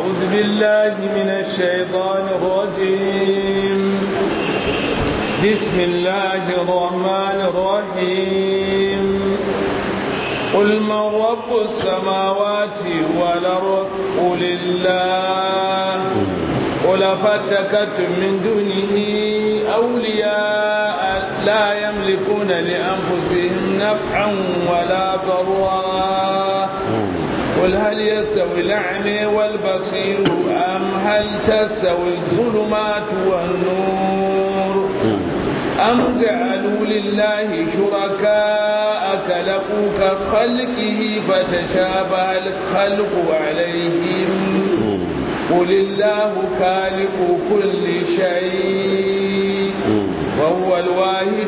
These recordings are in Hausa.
أعوذ بالله من الشيطان الرجيم بسم الله الرحمن الرحيم قل من رب السماوات والأرض قل الله قل فاتكتم من دونه أولياء لا يملكون لأنفسهم نفعا ولا ضرا قل هل يستوي الأعمى والبصير أم هل تستوي الظلمات والنور أم جعلوا لله شركاء كلقوا كخلقه فتشابه الخلق عليهم قل الله خالق كل شيء وهو الواحد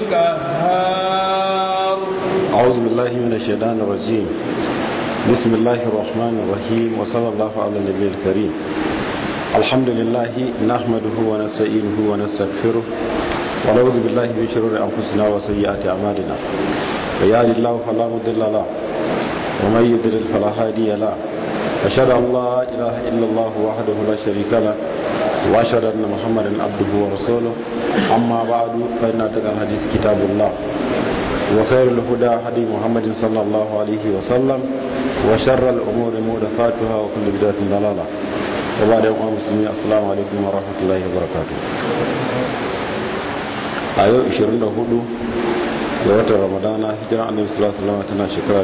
القهار أعوذ بالله من الشيطان الرجيم بسم الله الرحمن الرحيم وصلى الله على النبي الكريم الحمد لله نحمده ونستعينه ونستغفره ونعوذ بالله من شرور أنفسنا وسيئات أعمالنا ويهد الله فلا مضل له ومن يضلل فلا هادي له أشهد أن لا إله إلا الله وحده لا شريك له وأشهد أن محمدا عبده ورسوله أما بعد فإن أتقى الحديث كتاب الله وخير الهدى هدي محمد صلى الله عليه وسلم وشر الأمور محدثاتها وكل بدعة ضلالة وبعد يوم المسلمين السلام عليكم ورحمة الله وبركاته a yau 24 ga watan ramadana hijira annabi sallallahu alaihi wasallam tana shekara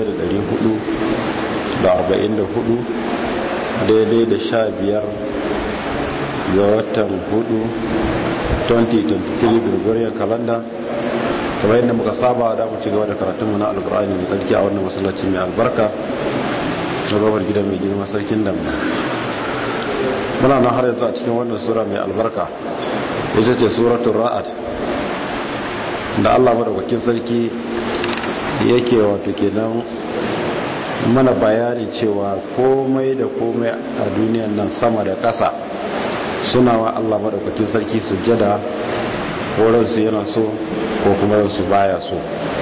1444 daidai da 15 ga watan 4 2023 gregorian calendar kamar yadda muka saba da mu ci gaba da karatunmu na alkur'ani mai tsarki a wannan masallaci mai albarka na babar gida mai girma sarkin dambe muna nan har yanzu a cikin wannan sura mai albarka ita ce suratun ra'ad da allah madaukakin sarki yake wato kenan mana bayani cewa komai da komai a duniyan nan sama da ƙasa suna wa allah madaukakin sarki sujjada ko ransu yana so ko kuma ransu baya so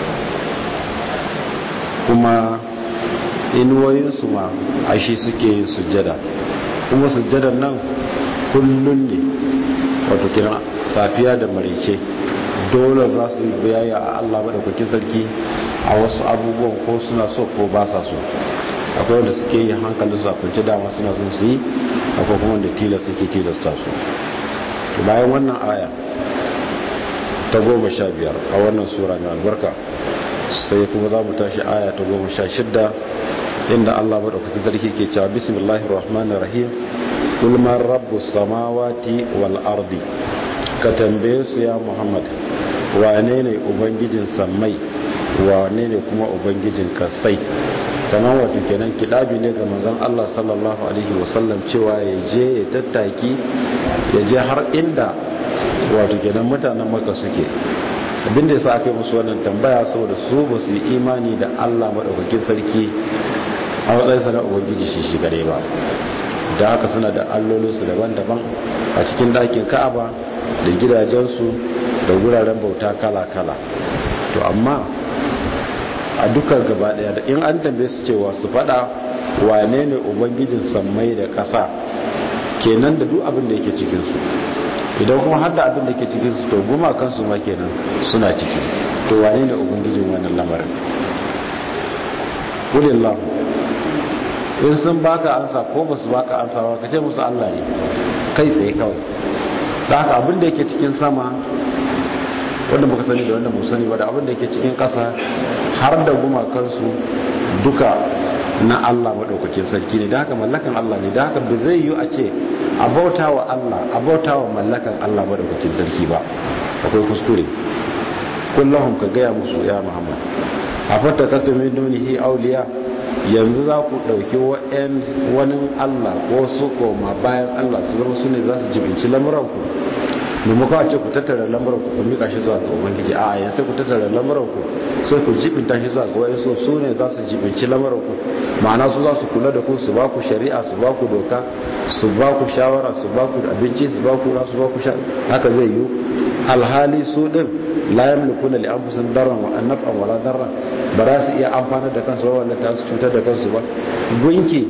kuma inuwoyinsu ma a shi suke yin sujjada kuma sujjadan nan kullum ne wato kira safiya da marice dole za su yi biyayya a Allah maɗaukakin sarki a wasu abubuwan ko suna so ko ba sa so akwai wanda suke yi hankalin su a kunci dama suna so su yi akwai kuma wanda tilas suke tilasta su bayan wannan aya ta goma sha biyar a wannan sura mai albarka sai kuma za mu tashi aya ta goma sha shidda inda Allah maɗaukakin sarki ke cewa bismillahir rahmanir rahim kul man rabbus samawati wal ardi ka tambaye su ya muhammad wane ne ubangijin sammai wane ne kuma ubangijin kasai kamar wato kenan kidabi ne ga manzon Allah sallallahu alaihi wasallam cewa ya je ya tattaki ya je har inda wato kenan mutanen maka suke abinda yasa aka yi musu wannan tambaya saboda su ba su yi imani da Allah madaukakin sarki a matsayinsa na ubangiji shi shi gare ba da haka suna da allolinsu daban-daban a cikin ɗakin ka'aba da gidajensu da wuraren bauta kala-kala to amma a dukkan gaba daya da in an tambaye su cewa su fada wane ne ubangijin sammai da ƙasa kenan da duk abin da yake cikinsu idan kuma har da abin da yake cikinsu to guma kansu ma kenan suna ciki to wane ne ubangijin wannan lamarin kulillahu in sun baka ansa ko ba su baka ansa ba ka ce musu Allah ne kai tsaye kawai da haka abin da yake cikin sama wanda muka sani da wanda mu sani ba da abin da yake cikin ƙasa har da gumakansu duka na Allah maɗaukakin sarki ne da haka mallakan Allah ne da haka ba zai yi a ce a bauta wa Allah a bauta wa mallakan Allah maɗaukakin sarki ba akwai kuskure kullahum ka gaya musu ya Muhammad a fata katu min dunihi auliya yanzu za ku ɗauki wani Allah ko su koma bayan Allah su zama su ne za su jibinci lamuranku maimakon a ce ku tattara lamuranku ku mika shi zuwa ga ubangiji a yanzu sai ku tattara lamuranku sai ku jibinta shi zuwa ga wani so su ne za su jibinci lamuranku ma'ana su za su kula da ku su ba ku shari'a su ba ku doka su ba ku shawara su ba ku abinci su ba ku ra su ba ku sha haka zai yi alhali su din la yamlikuna li anfusihim darran wa naf'an wala darran ba za su iya amfanar da kansu ba wanda ta su cutar da kansu ba gunki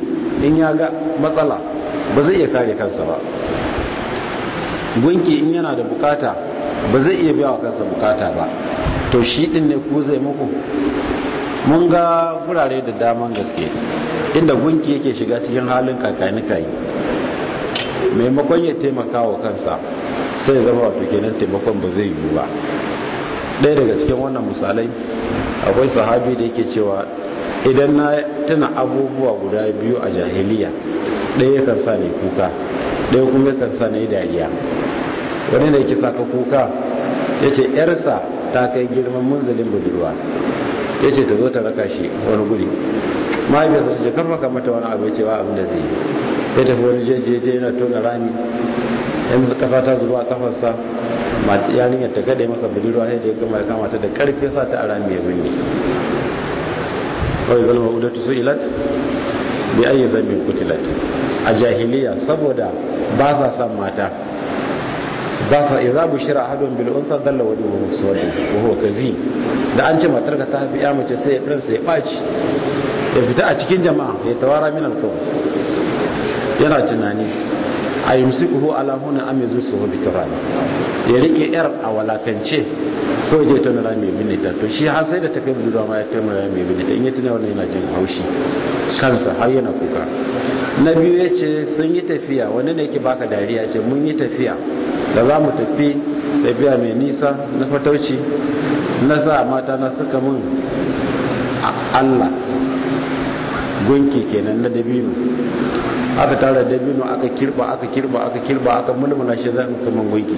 in ya ga matsala ba zai iya kare kansa ba gunki in yana da bukata ba zai iya biya wa kansa bukata ba to shi din ne ku zai muku mun ga gurare da daman gaske inda gunki yake shiga cikin halin kakanika yi maimakon ya taimaka wa kansa sai zama wato kenan taimakon ba zai yiwu ba ɗaya daga cikin wannan misalai akwai sahabi da yake cewa idan na tuna abubuwa guda biyu a jahiliya ɗaya kan sa ne kuka ɗaya kuma kan sa ne dariya wani da yake saka kuka ya ce ‘yarsa ta kai girman munzalin budurwa ya ce ta zo ta raka shi wani guri mahaifiyarsa su ce karfaka mata wani abu ya ce ba abin da zai yi ya tafi wani jejeje yana tona rami yanzu kasa ta zuba a kafarsa yarinyar ta kada masa budurwa sai da ya gama ya kamata da karfe sa ta a rami ya binne kawai zalma udatu su ilat bi ayi zambin kutilat a jahiliya saboda ba sa son mata ba sa iza bushira ahadun bil unsa dalla wajhuhu muswadin wa huwa kazim da an ce matar ka ta haifi ya mace sai ya sai ya baci ya fita a cikin jama'a ya tawara min alkawai yana tunani a yi musikuhu alahuna amizu su hobi turani ya rike yar a walakance ko je tona rami mai binita to shi har sai da ta kai budurwa ma ya tona rami mai binita in ya tuna wannan yana jin haushi kansa har yana kuka na biyu ya ce sun yi tafiya wani ne yake baka dariya ce mun yi tafiya da za mu tafi tafiya mai nisa na fatauci na sa mata na suka mun Allah gunki kenan na dabino aka tara dabino aka kirba aka kirba aka kirba aka mulmula shi zan kaman gunki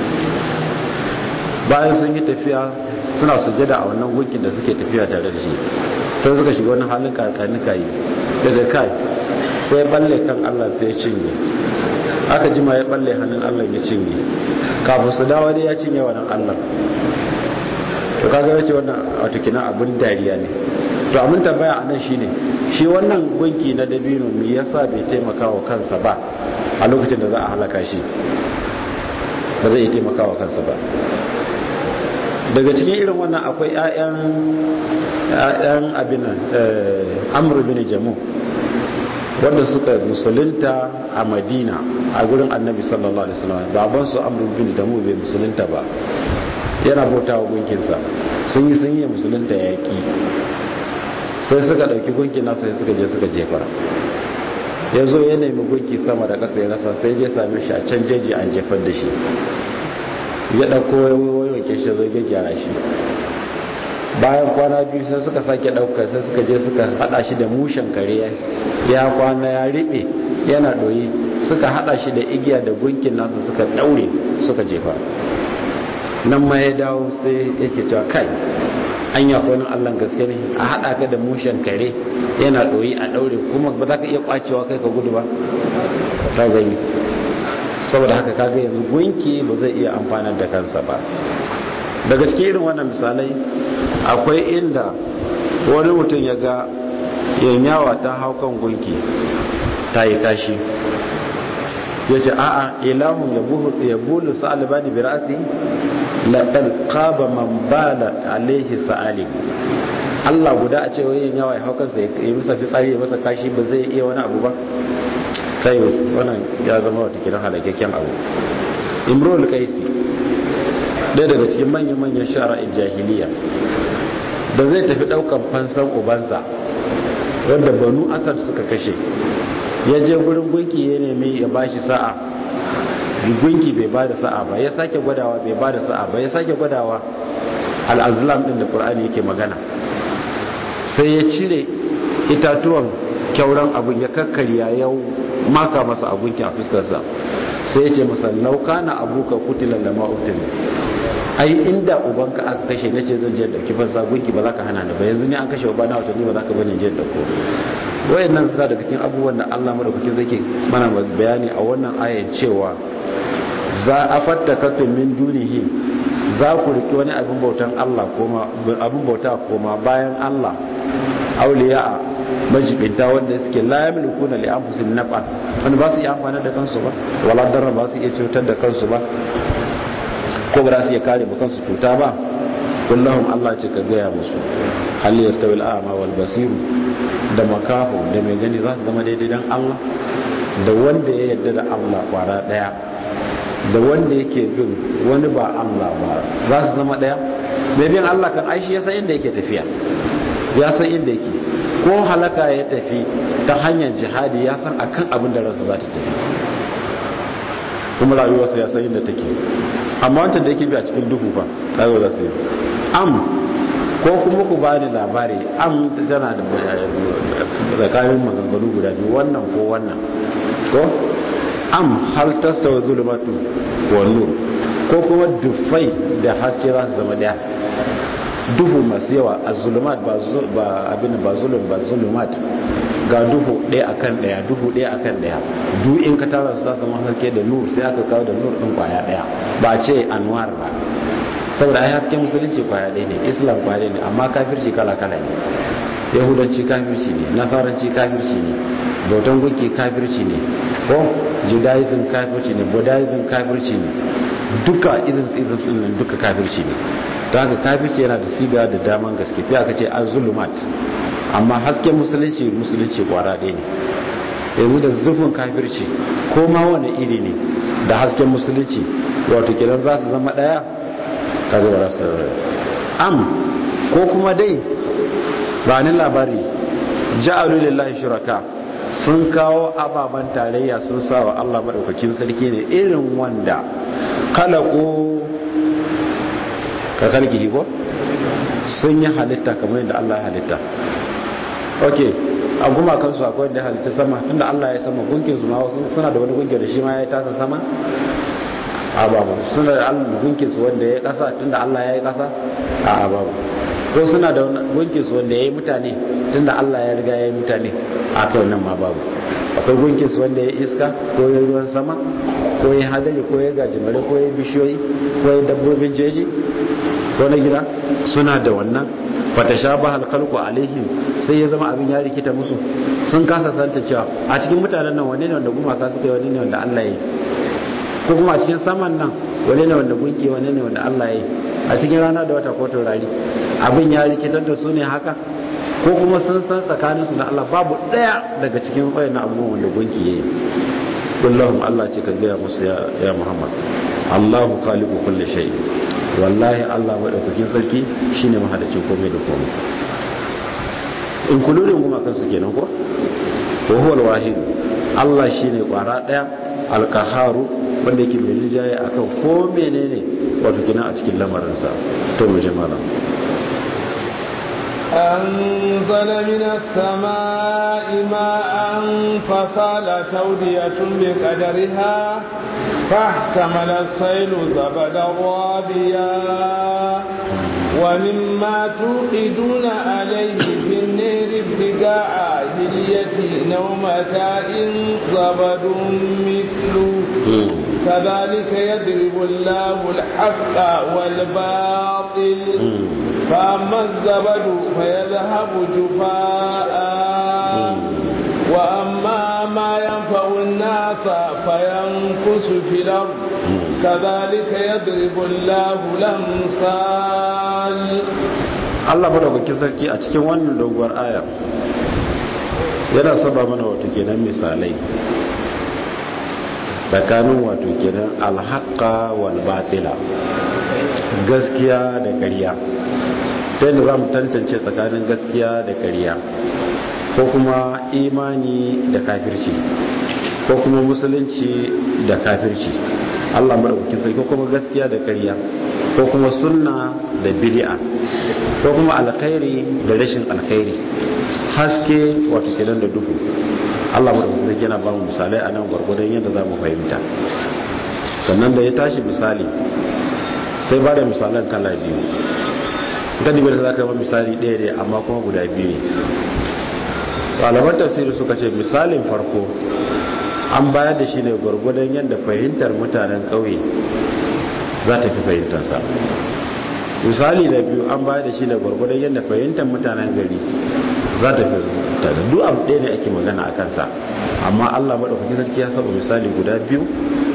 bayan sun yi tafiya suna sujada a wannan gunkin da suke tafiya tare da shi sai suka shiga wani halin karkanika yi da zai kai sai balle kan Allah sai ya cinye aka jima ya balle hannun Allah ya cinye kafin su dawo dai ya cinye wannan Allah to kaga yace wannan wato kina abin dariya ne to abin tambaya anan shine shi wannan gunki na dabino me yasa bai taimaka wa kansa ba a lokacin da za a halaka shi ba zai taimaka wa kansa ba daga cikin irin wannan akwai 'ya'yan abin amr bin jamu wanda suka musulunta a madina a gurin annabi sallallahu alaihi wasallam baban su amr bin jamu bai musulunta ba yana bauta wa gunkinsa sun yi sun yi musulunta yaƙi sai suka ɗauki gunkin nasa sai suka je suka jefar ya zo ya nemi gunki sama da ƙasa ya rasa sai je same shi a can jeji an jefar da shi ya ɗauko wayoyin shi zo ya gyara shi bayan kwana biyu sai suka sake ɗauka sai suka je suka haɗa shi da mushen kare ya kwana ya riɓe yana ɗoyi suka haɗa shi da igiya da gunkin nasa suka ɗaure suka jefa nan ma ya dawo sai yake cewa kai an yi akwai allon gaske ne a haɗa ka da mushen kare yana ɗoyi a ɗaure kuma ba za ka iya ƙwacewa kai ka gudu ba ka gani saboda haka kaga yanzu gunki ba zai iya amfanar da kansa ba daga cikin irin wannan misalai akwai inda wani mutum ya ga yanyawa ta hau kan gunki ta yi kashi ya ce a'a ilahun ya bulu sa'alibani bi ra'asi laɗar ƙaba man bala alaihi sa'alim Allah guda a ce wayan yawa ya hau kansa ya yi masa fitsari ya masa kashi ba zai iya wani abu ba kai wannan ya zama wata kiran halakakken abu imrul kaisi ɗaya daga cikin manyan-manyan shara'in jahiliya da zai tafi ɗaukan fansan ubansa wanda banu asad suka kashe ya je gurin gunki ya nemi ya bashi sa'a gunki bai ba da sa'a ba ya sake gwadawa bai ba da sa'a ba ya sake gwadawa al'azlam ɗin da ƙur'ani yake magana sai ya cire itatuwan kyauran abin ya kakkarya ya maka masa a gunki a fuskarsa sai ya ce masa lauka na abuka kutilan da ma'utin ai inda ubanka aka kashe na ce zan je dauki fansa gunki ba za ka hana ni ba yanzu ne an kashe uba na watanni ba za ka bane je dauko wayannan sa daga cikin abubuwan da Allah madaukakin zake mana bayani a wannan ayan cewa za a fatta kafin min dunihi za ku riki wani abin bautan Allah koma abin bauta koma bayan Allah auliya majibinta wanda suke la yamlikuna li anfusihim naf'an wanda ba su iya amfana da kansu ba wala darra ba su iya cutar da kansu ba ko ba za su iya kare ba kansu cuta ba kullahum Allah ce ka gaya musu hal yastawi al-a'ma wal basiru da makaho da mai gani za su zama daidai dan Allah da wanda ya yarda da Allah kwara daya da wanda yake bin wani ba Allah ba za su zama daya mai bin Allah kan aishi ya san inda yake tafiya ya san inda yake ko halaka ya tafi ta hanyar jihadi ya san akan abin da ransa za ta tafi kuma rayuwarsa ya san inda take amma wancan da yake bi a cikin duhu ba rayuwa za su yi am ko kuma ku bani labari am tana da tsakanin maganganu guda biyu wannan ko wannan ko am hal tastawa zulumatu wa nur ko kuma dufai da haske za su zama daya duhu masu yawa a zulumat ba abin ba zulum ba zulumat ga duhu ɗaya akan ɗaya duhu ɗaya akan ɗaya duk in ka tara su za su zama haske da nur sai aka kawo da nur ɗin kwaya ɗaya ba ce anwar ba saboda ai hasken musulunci kwaya ɗaya ne islam kwaya ɗaya ne amma kafirci kala kala ne yahudanci kafirci ne nasaranci kafirci ne bautan gunki kafirci ne ko judaism kafirci ne buddhism kafirci ne duka izin izin din duka kafirci ne don haka kafirci yana da siga da daman gaske sai aka ce azulumat amma hasken musulunci musulunci kwara ɗaya ne yanzu da zufin kafirci ko ma wani iri ne da hasken musulunci wato kidan za su zama ɗaya kaga ba su am ko kuma dai ba ni labari ja'alu lillahi shuraka sun kawo ababen tarayya sun sa wa Allah madaukakin sarki ne irin wanda khalaqu ka kalki ko sun yi halitta kamar yadda Allah ya halitta okay a gumakansu akwai wanda ya halitta sama tunda Allah ya sama gunkin su ma suna da wani gunkin da shi ma ya tasa sama a babu suna da gunkin su wanda ya kasa tunda Allah ya yi kasa a babu ko suna da gunkin su wanda ya yi mutane tunda Allah ya riga ya yi mutane a kai nan ma babu akwai gunkin su wanda ya iska ko ya ruwan sama ko ya hadari ko ya gajimare ko ya bishiyoyi ko ya dabbobin jeji ko na gida suna da wannan fata sha ba halkalku alaihim sai ya zama abin ya rikita musu sun kasa santa cewa a cikin mutanen nan wane ne wanda gumaka suka yi wane ne wanda Allah ya yi ko kuma a cikin saman nan wane ne wanda gunki wane ne wanda Allah ya yi a cikin rana da wata ko taurari abin ya rikitar da su ne haka ko kuma sun san tsakaninsu da Allah babu ɗaya daga cikin wayannan abubuwan wanda gunki ya yi kullahum Allah ce ka gaya musu ya Muhammad Allahu khaliqu kulli shay wallahi Allah madaukakin sarki shine mahadacin komai da komai in kullurin kuma kansu kenan ko wa huwa al-wahid Allah shine kwara daya al-qaharu wanda yake mai rinjaye akan ko menene wato kina a cikin lamarinsa to mu jama'a أنزل من السماء ماء فصال تودية بقدرها فاحتمل السيل زبدا رابيا ومما توقدون عليه في النير ابتغاء هلية أو متاع زبد مثله كذلك يضرب الله الحق والباطل فأما الزبد فيذهب جفاء وأما ما ينفع الناس فينقص في الأرض كذلك يضرب الله الأمثال Allah madaukakin sarki a cikin wannan doguwar aya yana saba mana wato kenan misalai tsakanin wato kenan alhaqa wal batila gaskiya da ƙarya ta yadda za mu tantance tsakanin gaskiya da ƙarya ko kuma imani da kafirci ko kuma musulunci da kafirci Allah madaukakin sarki ko kuma gaskiya da ƙarya ko kuma sunna da bid'a ko kuma alkhairi da rashin alkhairi haske wato kenan da duhu Allah madaukakin sarki yana ba mu misalai a nan gwargwadon yadda za mu fahimta sannan da ya tashi misali sai ba da misalan kala biyu gani bai za ka ba misali ɗaya ne amma kuma guda biyu ne ɗaliban tafsiri suka ce misalin farko an bayar da shi ne gwargwadon yadda fahimtar mutanen ƙauye za ta fi fahimtarsa misali da biyu an bayar da shi ne gwargwadon yadda fahimtar mutanen gari za ta fi fahimtar duk abu ɗaya ne ake magana a kansa amma allah maɗaukaki sarki ya saba misali guda biyu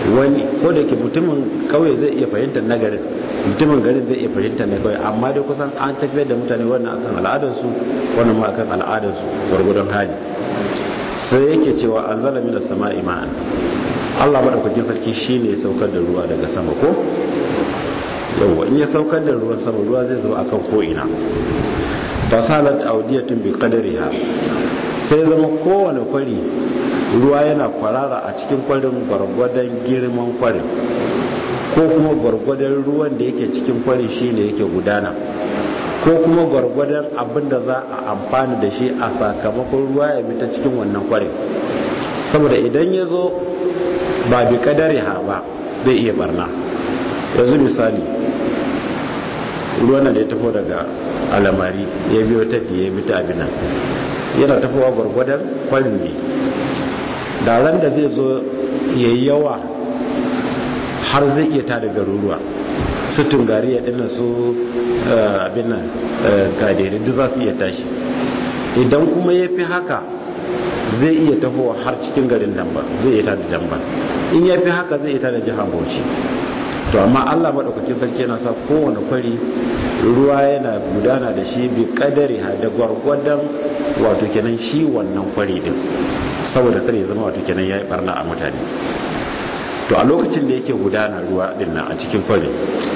wani ko da ke mutumin kauye zai iya fahimtar na garin mutumin garin zai iya fahimtar na kauye amma dai kusan an tafiyar da mutane wannan akan al'adarsu wannan ma akan al'adarsu gwargwadon hali sai yake cewa an zala mina sama ima'an Allah maɗaukakin sarki shine ya saukar da ruwa daga sama ko yawwa in ya saukar da ruwan sama ruwa zai zuba akan ko'ina fasalat audiyatun bi qadariha sai zama kowane kwari ruwa yana kwarara a cikin kwarin gwargwadon girman kwarin ko kuma gwargwadon ruwan da yake cikin kwarin shine yake gudana ko kuma gwargwadon abin da za a amfani da shi a sakamakon ruwa ya bi ta cikin wannan kwarin saboda idan ya zo ba bi qadariha ba zai iya barna yanzu misali ruwan da ya tafi daga alamari ya biyo tafi ya bi ta abinan yana tafowa gwargwadon kwarin ne da ran da zai zo ya yi yawa har zai iya tada garuruwa su tungari ya dinna su abinan gadere duk za su iya tashi idan kuma ya fi haka zai iya tafowa har cikin garin damba zai iya tada damba in ya fi haka zai iya tada jihar bauchi to amma Allah madaukakin sarki yana sa kowane kwari ruwa yana gudana da shi bi kadari da gwargwadon wato kenan shi wannan kwari din saboda kare ya zama wato kenan yayi barna a mutane to a lokacin da yake gudana ruwa din nan a cikin kwari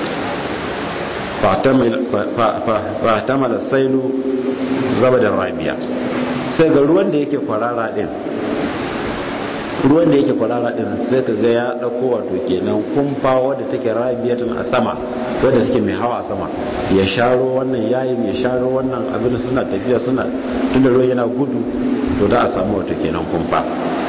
fa tamala sailu zabadar rabiya sai ga ruwan da yake kwarara din ruwan da yake kwarara din sai ka ga ya dauko wato kenan kumfa wadda take rabiyatun a sama wadda take mai hawa a sama ya sharo wannan yayin ya sharo wannan abin suna tafiya suna tunda ruwan yana gudu to da a samu wato kenan kumfa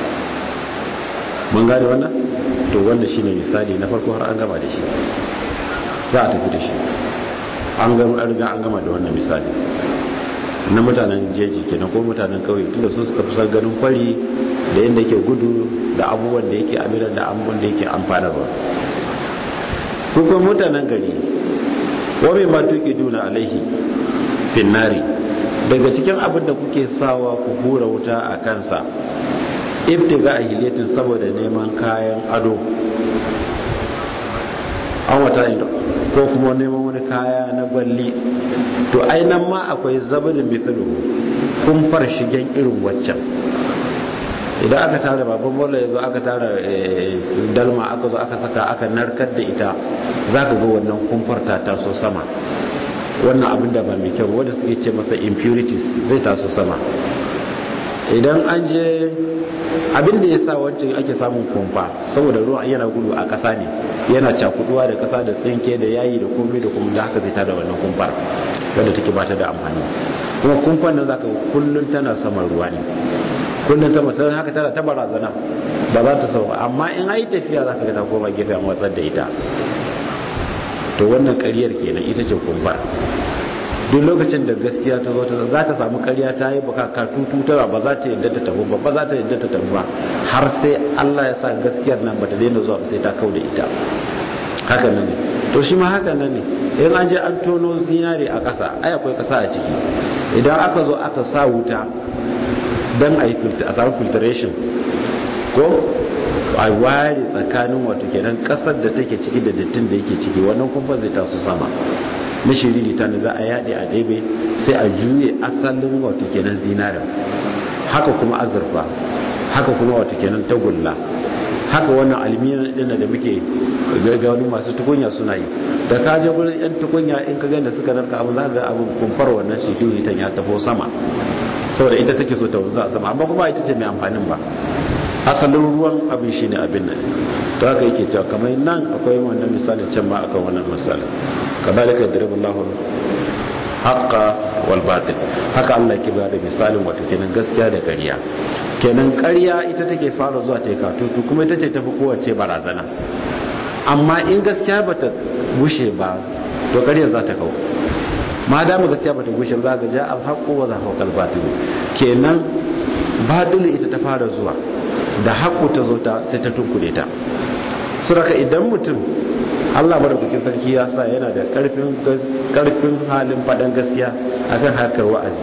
mun gane wannan to wannan shine misali na farko har an gama da shi za a tafi da shi an gama an riga an gama da wannan misali na mutanen jeji kenan ko mutanen kauye tunda su suka fi ganin kwari da yadda yake gudu da abubuwan da yake amiran da abubuwan da yake amfanarwa kuma mutanen gari wame ma tuki duna alaihi finnari daga cikin abin da kuke sawa ku hura wuta a kansa ibtiga a hiliyatin saboda neman kayan ado an wata ko kuma neman wani kaya na gwalli to ainihin ma akwai zabadin mithlu kumfar shigen irin waccan idan aka tara babban bola ya zo aka tara dalma aka zo aka saka aka narkar da ita za ka ga wannan kumfar ta taso sama wannan abin da ba mai kyau wanda suke ce masa impurities zai taso sama idan an je abin da ya sa wancan ake samun kumfa saboda ruwa yana gudu a ƙasa ne yana cakuduwa da ƙasa da tsinke da yayi da komai da kuma da haka zai tada wannan kumfar wadda take bata da amfani kuma kumfan nan zaka kullun tana saman ruwa ne kullun ta mutan haka tana ta barazana ba za ta sauka amma in ai tafiya zaka ga ta koma gefe a watsar da ita to wannan ƙaryar kenan ita ce kumfa duk lokacin da gaskiya ta zo za ta samu ƙarya ta yi baka katutu tara ba za ta yadda ta tafi ba ba za ta yadda ta tafi ba har sai Allah ya sa gaskiyar nan bata daina zuwa sai ta kau da ita haka nan ne to shi ma haka nan ne in an je an tono zinare a ƙasa ai akwai ƙasa a ciki idan aka zo aka sa wuta don a yi a samu filtration ko a ware tsakanin wato kenan ƙasar da take ciki da dattin da yake ciki wannan kuma zai taso sama na shiriri ta ne za a yaɗe a ɗebe sai a juye asalin wato kenan zinarin haka kuma azurfa haka kuma wato kenan tagulla haka wannan almiyan ɗin da muke ga wani masu tukunya suna yi da ka je gurin yan tukunya in ka gani suka narka abin za ga abin kumfar wannan shiriri ta ya tafo sama saboda ita take so ta wanzu a sama amma kuma ita ce mai amfanin ba asalin ruwan abin shine abin nan to haka yake cewa kamar nan akwai wannan misali can ma akan wannan misali kadhalika yadribu Allahu haqqa wal batil haka Allah yake ba da misalin wato kenan gaskiya da ƙarya kenan ƙarya ita take fara zuwa ta katutu kuma ita ce tafi kowace barazana amma in gaskiya bata gushe ba to ƙarya za ta kawo ma dama gaskiya bata gushe ba za ga ja al haqqu wa zahaqa al batil kenan batilu ita ta fara zuwa da haƙu ta zo ta sai ta tunkule ta suraka idan mutum Allah madaukakin sarki ya sa yana da karfin halin faɗan gaskiya akan harkar wa'azi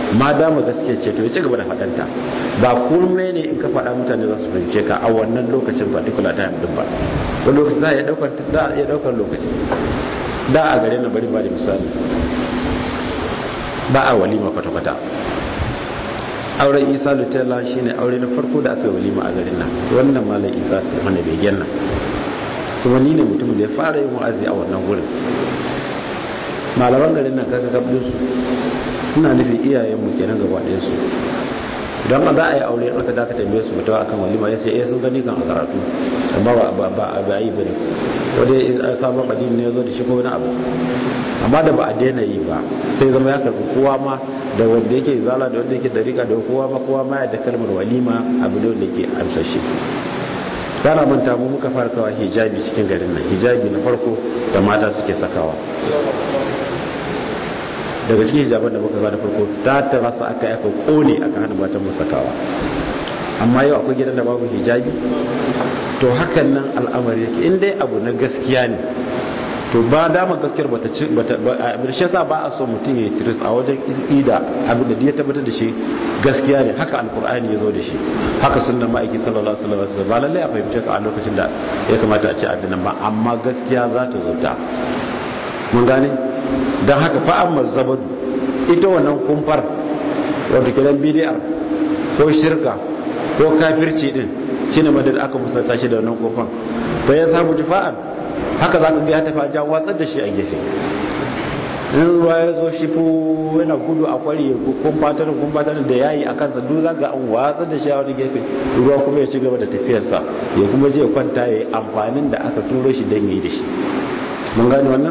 ma dama gaskiya ce to ya ci gaba da faɗanta ba komai ne in ka faɗa mutane za su fahimce ka a wannan lokacin particular time din ba wani lokaci za a iya ɗaukar za a iya ɗaukar lokaci da a gare na bari ba da misali ba a walima kwata-kwata auren isa lutella shine aure na farko da aka yi walima a garin nan wannan malam isa ta mana begen nan kuma ni ne mutum da ya fara yin wa'azi a wannan wurin malaman garin nan kaka kabdin su ina nufin iyayenmu kenan gaba ɗayan su idan ba za a yi aure aka za ka tambaye su mutuwa akan walima ya ce eh sun gani kan a karatu amma ba ba ba yi bane wanda sabon addini ne ya zo da shi ko wani abu amma da ba a daina yi ba sai zama ya karbi kowa ma da wanda yake zala da wanda yake dariƙa da kowa ma kowa ma ya da kalmar walima abu da wanda yake amsashe kana manta mu muka fara kawa hijabi cikin garin nan hijabi na farko da mata suke sakawa daga cikin hijaban da muka kawo da farko ta tara su aka aka kone aka hana matan mu sakawa amma yau akwai gidan da babu hijabi to hakan nan al'amari yake in dai abu na gaskiya ne to ba dama gaskiyar bata ci bata abin shi yasa ba a so mutum ya tiris a wajen ida abin da ya tabbatar da shi gaskiya ne haka alkur'ani ya zo da shi haka sunnan ma'aiki sallallahu alaihi wasallam ba lallai a fahimce ka a lokacin da ya kamata a ci abin nan ba amma gaskiya za ta zo ta mun gane don haka fa amma zabadu ita wannan kumfar wato kiran bidiyar ko shirka ko kafirci din shine madad aka musanta shi da wannan kofan fa ya samu jifa'an haka za ka ga ya tafi a jan watsar da shi a gefe in ruwa ya zo shi fu yana gudu a kwari kumfatar kumfatar da yayi a kansa duk za ga an watsar da shi a wani gefe ruwa kuma ya ci gaba da tafiyarsa ya kuma je kwanta ya yi amfanin da aka turo shi don yi da shi mun gane wannan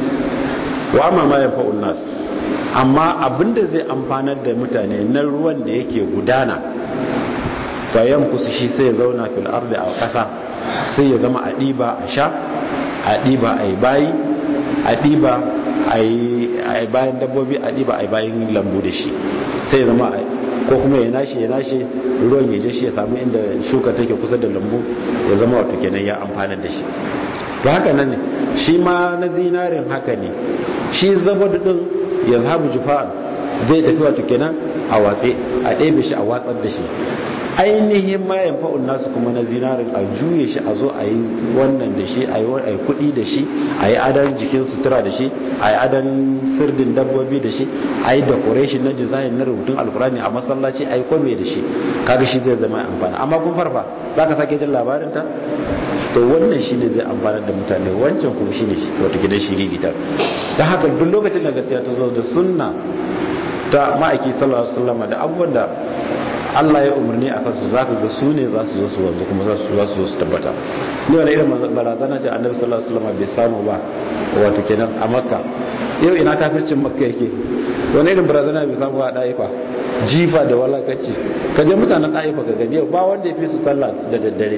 wa amma ma ya fa'un nas amma abinda zai amfanar da mutane na ruwan da yake gudana ta yankusu shi sai ya zauna fil ardi a ƙasa sai ya zama a ɗiba a sha a ɗiba a yi bayi a ɗiba a yi bayan dabbobi a ɗiba a yi bayan lambu da shi sai ya zama ko kuma ya nashe ya nashe ruwan ya je shi ya samu inda shuka take kusa da lambu ya zama wato kenan ya amfanar da shi to haka nan ne shi ma na zinarin haka ne shi zabadu din ya zahabu jufa'an zai tafi wato kenan a watse a ɗebe shi a watsar da shi ainihin ma yanfa'un nasu kuma na zinarin a juye shi a zo a yi wannan da shi a yi kuɗi da shi a yi adan jikin sutura da shi a yi adan sirdin dabbobi da shi a yi decoration na design na rubutun alkurani a masallaci a yi kome da shi kaga shi zai zama amfani amma kun farfa za ka sake jin labarinta to wannan shi ne zai amfanar da mutane wancan kuma shi ne wata gidan shiri ta don haka duk lokacin da gaskiya ta zo da sunna ta ma'aiki sallallahu alaihi wasallam da abubuwan da Allah ya umarni a kansu za ka ga su ne za su zo su wanzu kuma za su zo su tabbata ni wani irin barazana ce annabi sallallahu alaihi wasallam bai samu ba wato kenan a makka yau ina kafircin makka yake wani irin barazana bai samu ba a ɗaifa jifa da walakacci ka je mutanen ɗaifa ka gani yau ba wanda ya fi su sallah da daddare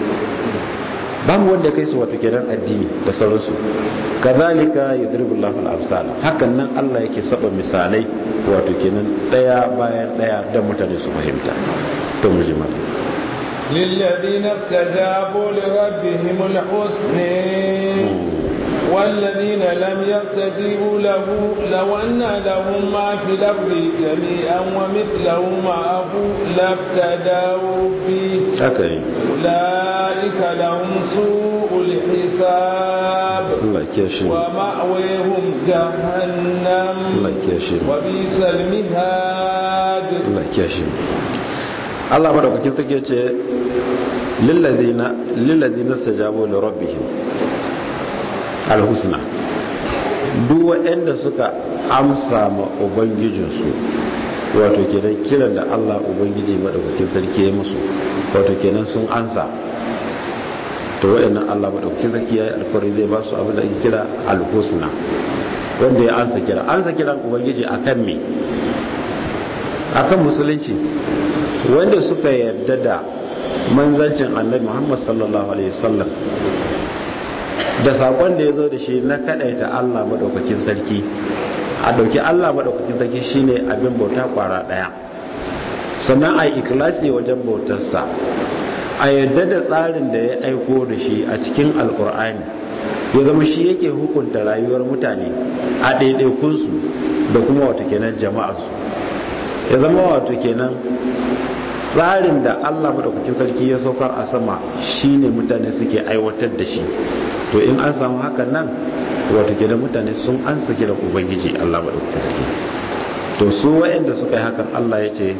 babu wanda ya kai su wato kenan addini da sauransu kazalika yadribu Allahu al-amsal hakan nan Allah yake saba misalai wato kenan daya bayan daya dan mutane su fahimta to mu ji mana للذين استجابوا لربهم الحسنى والذين لم يستجيبوا له لو أن لهم ما في الأرض جميعا ومثله معه لافتدوا به haka أولئك لهم سوء الحساب Allah ya shi ومأويهم جهنم Allah ya shi وبئس المهاد Allah ya shi Allah madaukakin take ce lillazina lillazina stajabu li rabbihim alhusna duk waɗanda suka amsa ma ubangijinsu wato kenan kiran da Allah ubangiji madaukakin sarki ya musu wato kenan sun ansa to waɗannan Allah madaukakin sarki ya yi alfari zai ba su abin da ake kira alhusna wanda ya ansa kira ansa kiran ubangiji akan me akan musulunci wanda suka yarda da manzancin annabi Muhammad sallallahu alaihi wasallam da sakon da ya zo da shi na kadaita Allah madaukakin sarki a dauki Allah madaukakin sarki shine abin bauta kwara daya sannan a ikhlasi wajen bautarsa a yadda da tsarin da ya aiko da shi a cikin alkur'ani ya zama shi yake hukunta rayuwar mutane a ɗaiɗaikunsu da kuma wata kenan jama'arsu ya zama wato kenan tsarin da Allah madaukakin sarki ya saukar a sama shine mutane suke aiwatar da shi to in an samu hakan nan wato kenan mutane sun ansa kiran ubangiji Allah madaukakin sarki to su waɗanda suka yi hakan Allah ya ce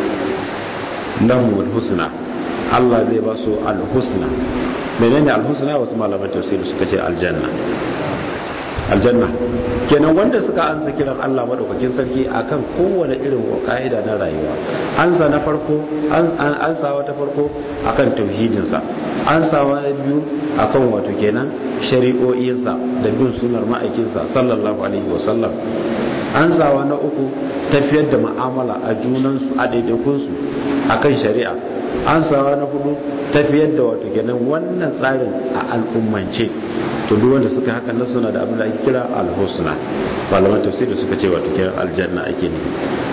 lahumul husna Allah zai ba su alhusna menene alhusna wasu malaman tafsiri suka ce aljanna aljanna kenan wanda suka ansa kiran Allah madaukakin sarki akan kowane irin ka'ida na rayuwa ansa na farko ansawa ta farko akan tauhidinsa ansawa na biyu akan wato kenan shari'o'insa da bin sunar ma'aikinsa sallallahu alaihi wasallam ansawa na uku tafiyar da mu'amala a junansu a daidaikunsu akan shari'a ansawa na hudu tafiyar da wato kenan wannan tsarin a al'ummance to duk wanda suka haka nan suna da abin da ake kira al-husna malaman tafsiri suka ce wato kenan aljanna ake ne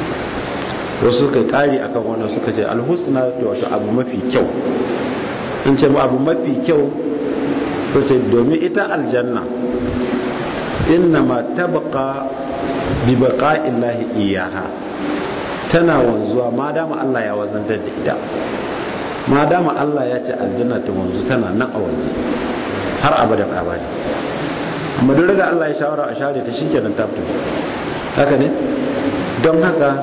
wasu suka kari akan wannan suka ce al-husna to wato abu mafi kyau in ce abu mafi kyau to ce domin ita aljanna innama tabqa bi baqa'illahi iyaha tana wanzuwa ma dama Allah ya wazantar da ita ma dama Allah ya ce aljanna ta wanzu tana nan a wanzu har abadan abadi amma duk da Allah ya shawara a share ta shikenan ta fito haka ne don haka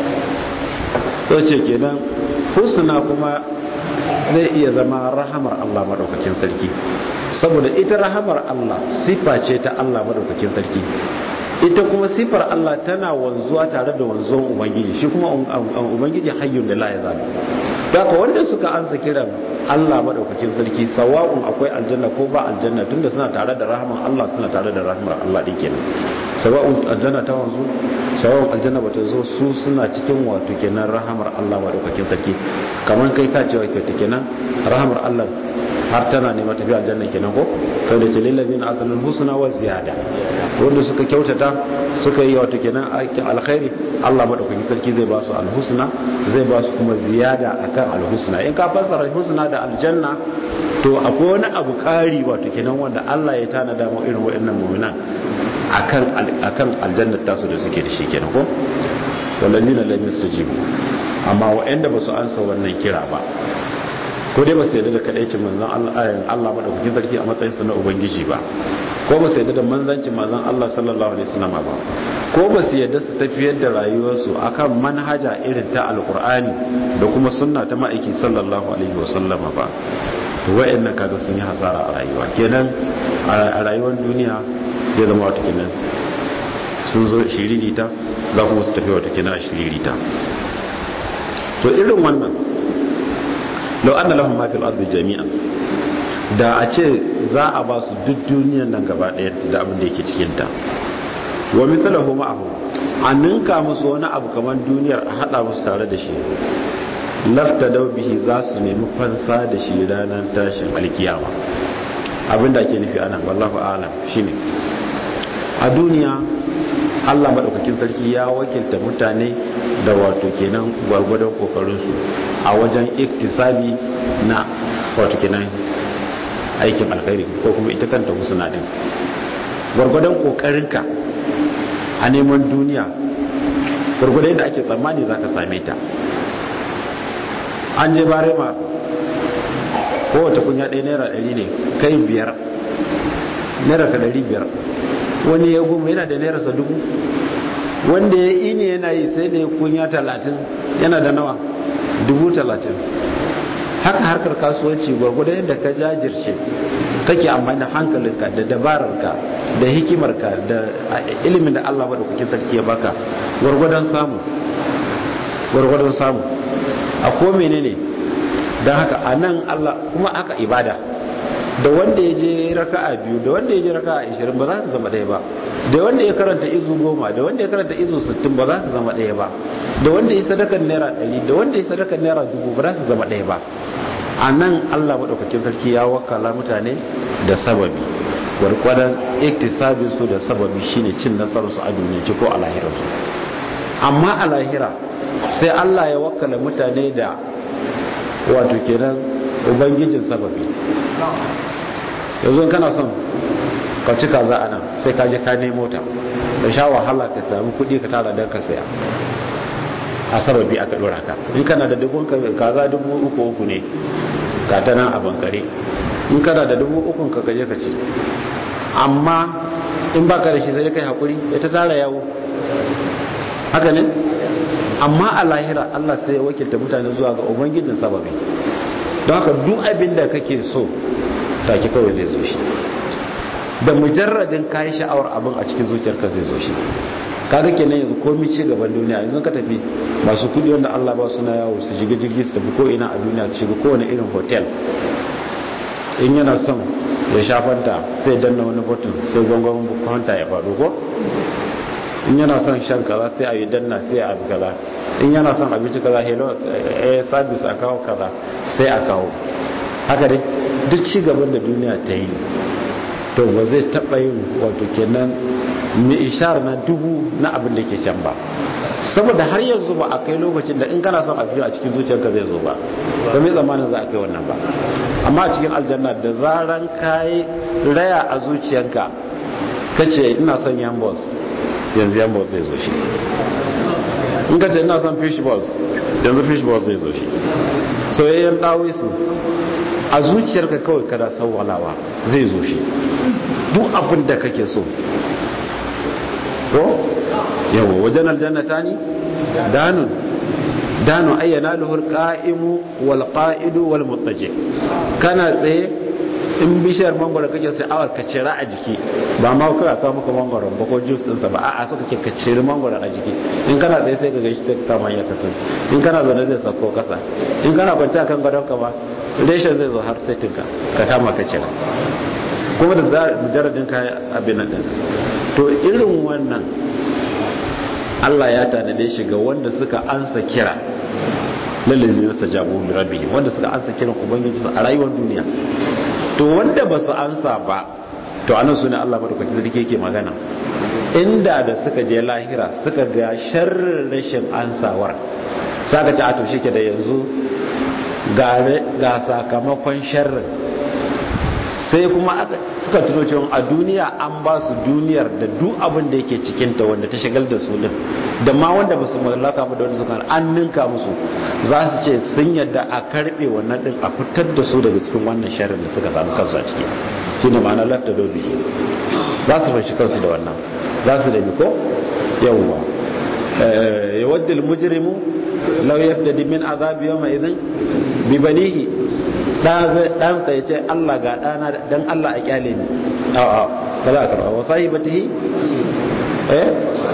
to ce kenan husna kuma zai iya zama rahamar Allah madaukakin sarki saboda ita rahamar Allah sifa ce ta Allah madaukakin sarki ita kuma sifar Allah tana wanzuwa tare da wanzuwan ubangiji shi kuma ubangiji hayyun da la ya zalu daga wanda suka ansa kiran Allah madaukakin sarki sawa'un akwai aljanna ko ba aljanna tunda suna tare da rahaman Allah suna tare da rahmar Allah din kenan sawa'un aljanna ta wanzu sawa'un aljanna bata zo su suna cikin wato kenan rahamar Allah madaukakin sarki kamar kai ka cewa ke kenan rahamar Allah har tana nema tafi aljanna kenan ko kai da jalil ladina asalul husna wa ziyada wanda suka kyautata suka yi wato kenan aikin alkhairi Allah madaukakin sarki zai ba su alhusna zai ba su kuma ziyada akan alhusna in ka fassara husna da aljanna to akwai wani abu kari wato kenan wanda Allah ya tanada mu irin waɗannan mu'minan akan akan aljannar tasu da suke da shi kenan ko wallazina lam yastajibu amma waɗanda ba su ansa wannan kira ba ko dai ba su yadda da kadaicin manzon Allah Allah madaukakin sarki a matsayinsa na ubangiji ba ko ba su yadda da manzancin manzon Allah sallallahu alaihi wasallam ba ko ba su yadda su tafiyar da rayuwarsu akan manhaja irin ta alqur'ani da kuma sunna ta ma'aiki sallallahu alaihi wasallam ba to wayannan kaga sun yi hasara a rayuwa kenan a rayuwar duniya ya zama wata kenan sun zo shiririta za kuma su tafi wata kenan a shiririta to irin wannan lau an da lahun mafi al'adu jami'an da a ce za a ba su duk duniyan nan gaba ɗaya da abin da yake cikinta wa mitsalahu ma'ahu a ninka musu wani abu kamar duniyar a haɗa musu tare da shi lafta bihi za su nemi fansa da shi ranar tashin alkiyama abin da ake nufi anan wallahu alam shine a duniya Allah maɗaukakin sarki ya wakilta mutane da wato kenan gwargwadon kokarinsu a wajen iktisabi na wato kenan aikin alkhairi ko kuma ita kanta husna din gwargwadon kokarinka a neman duniya gwargwadon yadda ake tsammani za ka same ta an je barema kowace kunya ɗaya naira ɗari ne kai biyar naira ka ɗari biyar wani ya goma yana da naira sa dubu wanda ya ini yana yi sai da ya kunya talatin yana da nawa dubu talatin haka harkar kasuwanci gwargwado yadda ka jajirce kake amfani da hankalinka da dabararka da hikimarka da ilimin da Allah madaukakin sarki ya baka gwargwadon samu gwargwadon samu a ko menene don haka a nan Allah kuma aka ibada da wanda ya je raka'a biyu da wanda ya je raka'a ashirin ba za su zama ɗaya ba da wanda ya karanta izu goma da wanda ya karanta izu sittin ba za su zama ɗaya ba da wanda ya sadakar naira ɗari da wanda ya sadakar naira dubu ba za su zama ɗaya ba a nan allah maɗaukakin sarki ya wakala mutane da sababi gwargwadon iktisabin su da sababi shine cin nasarar su a duniya ko a lahirarsu amma a lahira sai allah ya wakala mutane da wato kenan ubangijin sababi yanzu kana son ka ci kaza a nan sai ka je ka nemo ta da sha wahala ka samu kuɗi ka tara don ka saya a sababi aka dora ka in kana da dubun kaza dubu uku uku ne ka ta nan a bankare in kana da dubu ukun ka kaje ka ci amma in baka da shi sai kai hakuri ya ta tara yawo haka ne amma a lahira Allah sai ya wakilta mutane zuwa ga ubangijin sababi don haka duk abin da kake so take kawai zai zo shi da mujarradin kayi sha'awar abin a cikin zuciyarka zai zo shi kaga kenan yanzu komai ci gaban duniya yanzu ka tafi masu kudi wanda Allah ba suna yawo su shiga jirgi su tafi ko ina a duniya su shiga kowane irin hotel in yana son ya shafanta sai danna wani button sai gwangwan kwanta ya faɗo ko in yana son shan kaza sai a yi danna sai a bi kaza in yana son abinci kaza hello eh service a kawo kaza sai a kawo haka dai duk ci gaban da duniya ta yi to ba zai taɓa yin wato kenan mai ishar na dubu na abin da ke can ba saboda har yanzu ba a kai lokacin da in kana son abu a cikin zuciyarka zai zo ba ba mai zamanin za a kai wannan ba amma a cikin aljanna da zaran kayi raya a zuciyarka ka ce ina son yan balls yanzu yan balls zai zo shi in ka ce ina son fish balls yanzu fish balls zai zo shi soyayyen ɗawai su a zuciyarka kawai kada sauwalawa zai zo shi duk abin da kake so ko yawa wajen aljannata ne danun danu ayyana luhur qa'imu wal qa'idu wal muttaji kana tsaye in bishiyar mangoro kake sai awar ka cira a jiki ba ma kai aka maka mangoro ba ko juice din sa ba a'a so kake ka ciri mangoro a jiki in kana tsaye sai ka ga shi sai ka kama ya kasance in kana zaune zai sako kasa in kana kwanta kan gadon ka ba reshen zai zo har sai tinka ka kama ka cira kuma da mujarradin ka abin nan to irin wannan Allah ya tanade shi ga wanda suka ansa kira lalazi na sajabu rabbi wanda suka ansa kiran ubangiji a rayuwar duniya to wanda ba su ansa ba to anan sune Allah madaukakin sarki yake magana inda da suka je lahira suka ga sharrin rashin ansawar saka ci a to shike da yanzu ga sakamakon sharrin sai kuma suka tuno cewa a duniya an ba su duniyar da duk abin da yake cikinta wanda ta shagal da su din da ma wanda ba su mallaka ba da wanda suka an ninka musu za su ce sun yadda a karbe wannan din a fitar da su daga cikin wannan sharrin da suka samu kansu a ciki shine ma'ana lafta dobi za su fashi kansu da wannan za su da ko yawwa yawaddu al-mujrimu law yaftadi min azab yawma idhin bi banihi dan ya ce Allah ga dana dan Allah a kyale ni a'a ba za ka wa sahibatihi eh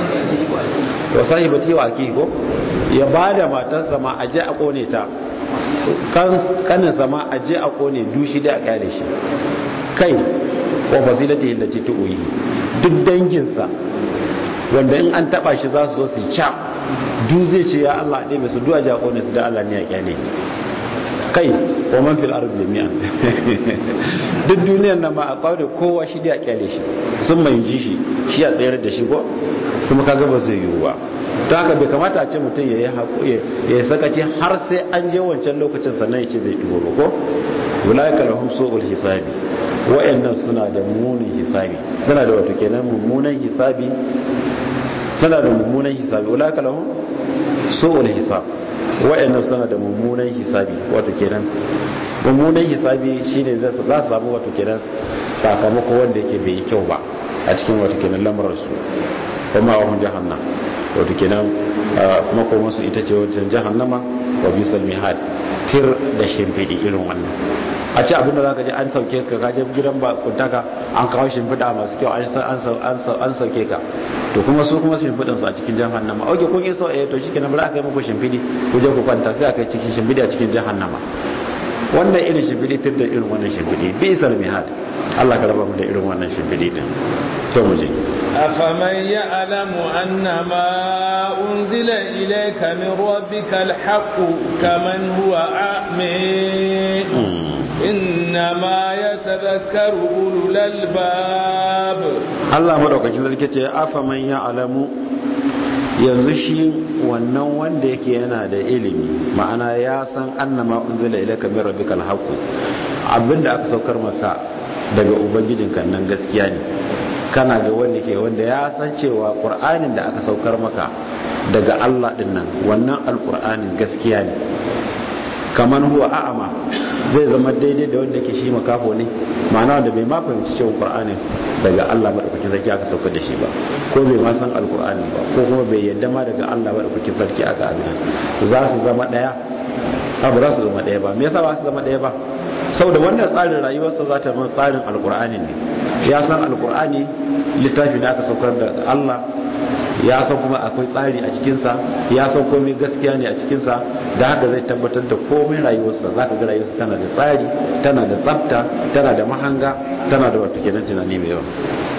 wa sahibatihi wa aki ko ya bada matarsa ma aje a kone ta kan kanin sama aje a kone dushi da a kyale shi kai wa fasilatihi allati tu'yi duk danginsa wanda in an taba shi za su zo su ca du zai ce ya Allah ɗaya mai su duwa ja kone su da Allah ne ya kyale kai wa man fil ardi jami'an duk duniyar nan ma a kwaure kowa shi da kyale shi sun mai ji shi shi a tsayar da shi ko kuma kaga ba zai yiwu ba to haka bai kamata a ce mutum ya yi haƙuye ya yi sakaci har sai an je wancan lokacin sannan ya ce zai ɗigo ba ko wulaika lahum su'ul hisabi wa'annan suna da munin hisabi suna da wato kenan mummunan hisabi suna da mummunan hisabi wulaika lahum su'ul hisab wa'annan suna da mummunan hisabi wato kenan mummunan hisabi shine za su samu wato kenan sakamako wanda yake bai yi kyau ba a cikin wato kenan lamarar su kuma wa jahannam wato kenan makoman su ita ce wajen jahannama wa bisal mihad tir da shimfidi irin wannan a ce abinda za ka ji an sauke ka kaje gidan ba kuntaka an kawo shimfiɗa masu kyau an sauke ka to kuma su kuma shimfiɗin su a cikin jahannama oke kun yi so eh to shi kenan bari aka yi muku shimfiɗi ku je ku kwanta sai aka yi cikin shimfiɗi a cikin jahannama wannan irin shimfiɗi tir da irin wannan shimfiɗi bi isar mihad Allah ka raba mu da irin wannan shimfiɗi din to mu je أفمن يعلم أن ما أنزل إليك من ربك الحق كمن هو أعمي إنما يتذكر أولو الألباب Allah madaukakin sarki ce afaman ya alamu yanzu shi wannan wanda yake yana da ilimi ma'ana ya san annama unzila ilayka min rabbikal haqq abinda aka saukar maka daga ubangijinka nan gaskiya ne kana ga wanda ke wanda ya san cewa qur'anin da aka saukar maka daga Allah din nan wannan alkur'anin gaskiya ne kamar huwa a'ama zai zama daidai da wanda ke shi makafo ne ma'ana wanda bai ma fahimci cewa qur'anin daga Allah madaukakin sarki aka saukar da shi ba ko bai ma san alkur'ani ba ko kuma bai yadda ma daga Allah madaukakin sarki aka abin za su zama daya ba za su zama daya ba me yasa ba su zama daya ba saboda wannan tsarin rayuwarsa za ta zama tsarin alkur'ani ne ya san alkur'ani littafi da aka saukar da Allah ya san kuma akwai tsari a cikinsa ya san komai gaskiya ne a cikinsa da haka zai tabbatar da komai rayuwarsa za ka ga rayuwarsa tana da tsari tana da tsafta tana da mahanga tana da wato kenan tunani mai yawa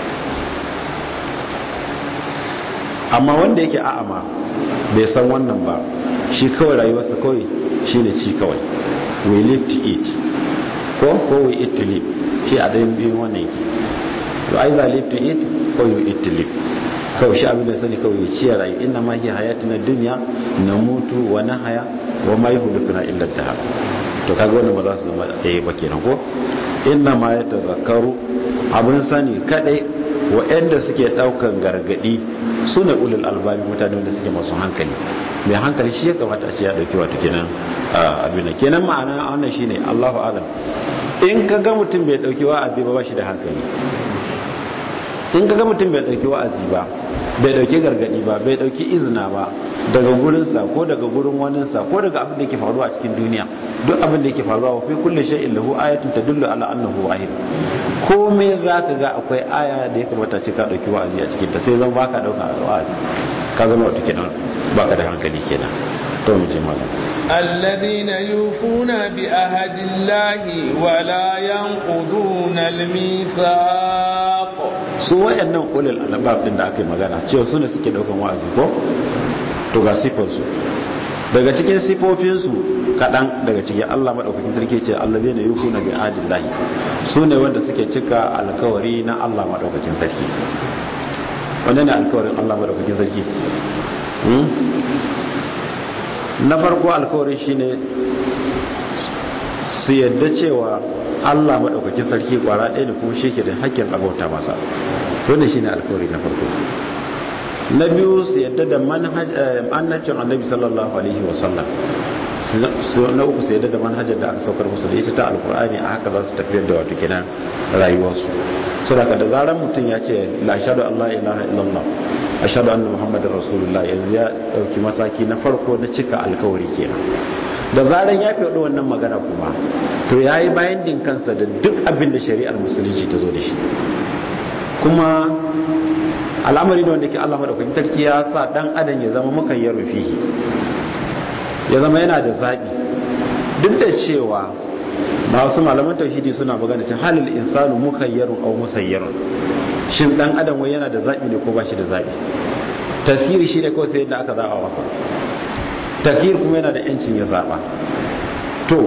amma wanda yake a'ama bai san wannan ba shi kawai rayuwarsa kawai shi ne ci kawai we live to eat ko ko we eat to live shi a ɗayan biyun wannan yake to either live to eat ko you eat to live kawai shi abin da sani kawai ya ciye rayu inna ma hiya hayatuna dunya na mutu wa na haya wa ma yuhlikuna illa dahar to kaga wannan ba za su zama ɗaya ba kenan ko inna ma ya tazakkaru abin sani kadai wa'anda suke daukan gargadi su ne ulul albabi mutane wanda suke masu hankali mai hankali shi ya kamata a ce ya dauki wato kenan abin nan kenan ma'ana wannan shine Allahu alam in ka ga mutum bai dauki wa'azi ba ba shi da hankali in ka ga mutum bai dauki wa'azi ba bai dauki gargadi ba bai dauki izina ba daga gurinsa ko daga gurin waninsa ko daga abin da yake faruwa a cikin duniya duk abin da yake faruwa wa fi kulli shay'in lahu ayatun tadullu ala annahu wahid komai zaka ga akwai aya da ya kamata ce ka dauki wa'azi a cikin ta sai zan baka dauka wa'azi ka zama wato kenan baka da hankali kenan to mu je malam الذين يوفون بعهد الله ولا ينقضون الميثاق su wayannan ulul albab din da aka yi magana cewa su ne suke daukan wa'azi ko to ga sifansu daga cikin sifofinsu kaɗan daga cikin Allah maɗaukakin sarki ce Allah zai na yuku na bi adillahi su ne wanda suke cika alkawari na Allah maɗaukakin sarki wanda ne alkawarin Allah maɗaukakin sarki na farko alkawarin shine su yadda cewa Allah maɗaukakin sarki kwara ɗaya da kuma shi ke da hakkin abauta masa wannan shine alkawari na farko na biyu su yadda da manhajin annabi sallallahu alaihi wasallam na uku su yadda da manhajar da aka saukar musu da ita ta alkur'ani a haka za su tafiyar da wato kenan rayuwarsu su da da zarar mutum ya ce la ashadu allah ilaha illallah ashadu anna muhammadin rasulullah yanzu ya dauki mataki na farko na cika alkawari kenan da zarar ya fi wannan magana kuma to ya yi bayan din kansa da duk abin da shari'ar musulunci ta zo da shi kuma al'amari da wanda ke Allah madaukakin tarki ya sa dan adam ya zama mukayyar rufihi ya zama yana da zabi duk da cewa masu malaman tauhidi suna magana cewa halil insanu mukayyarun aw musayyarun shin dan adam wai yana da zabi ne ko ba shi da zabi tasiri shi ne kawai sai yadda aka zaba masa takir kuma yana da yancin ya zaba to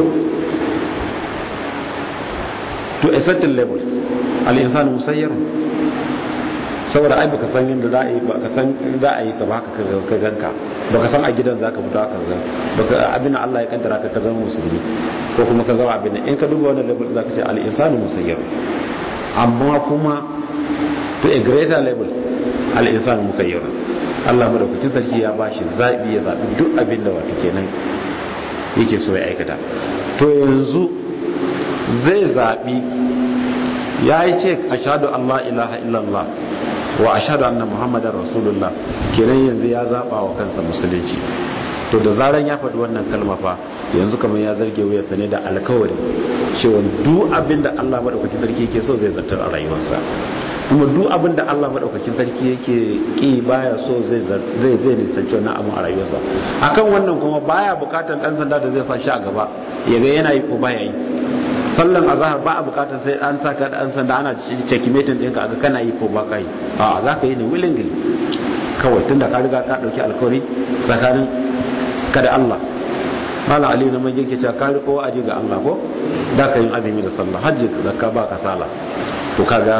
to a certain level al insanu musayyarun saboda ai baka san yadda za a yi baka san za a yi ka ba ka ganka baka san a gidan zaka fito aka ga baka abin Allah ya kaddara ka ka zama musulmi ko kuma ka zama abin in ka duba wannan level zaka ce al insanu musayyar amma kuma to a greater level al insanu mukayyar Allah madaukakin sarki ya bashi zabi ya zabi duk abin da wato kenan yake so ya aikata to yanzu zai zabi ya yi ce ashadu Allah ilaha illallah wa ashadu anna muhammadar rasulullah kenan yanzu ya zaba wa kansa musulunci to da zaran ya faɗi wannan kalma fa yanzu kamar ya zarge wuyarsa ne da alkawari cewa duk abin da Allah madaukakin sarki yake so zai zartar a rayuwarsa kuma duk abin da Allah madaukakin sarki yake ki baya so zai zai zai nisanci wannan abin a rayuwarsa akan wannan kuma baya bukatan dan sanda da zai sa shi a gaba ya ga yana yi ko baya yi sallan azahar ba a bukatar sai an saka da an sanda ana checkmating ɗinka aga kana yi ko ba ka yi a za ka yi ne willingly kawai tun da ka riga ka ɗauki alkawari tsakanin ka da Allah malam ali na majin ke cewa ka riko aji ga Allah ko da ka yin azumi da sallah hajji zakka ba ka sala to kaga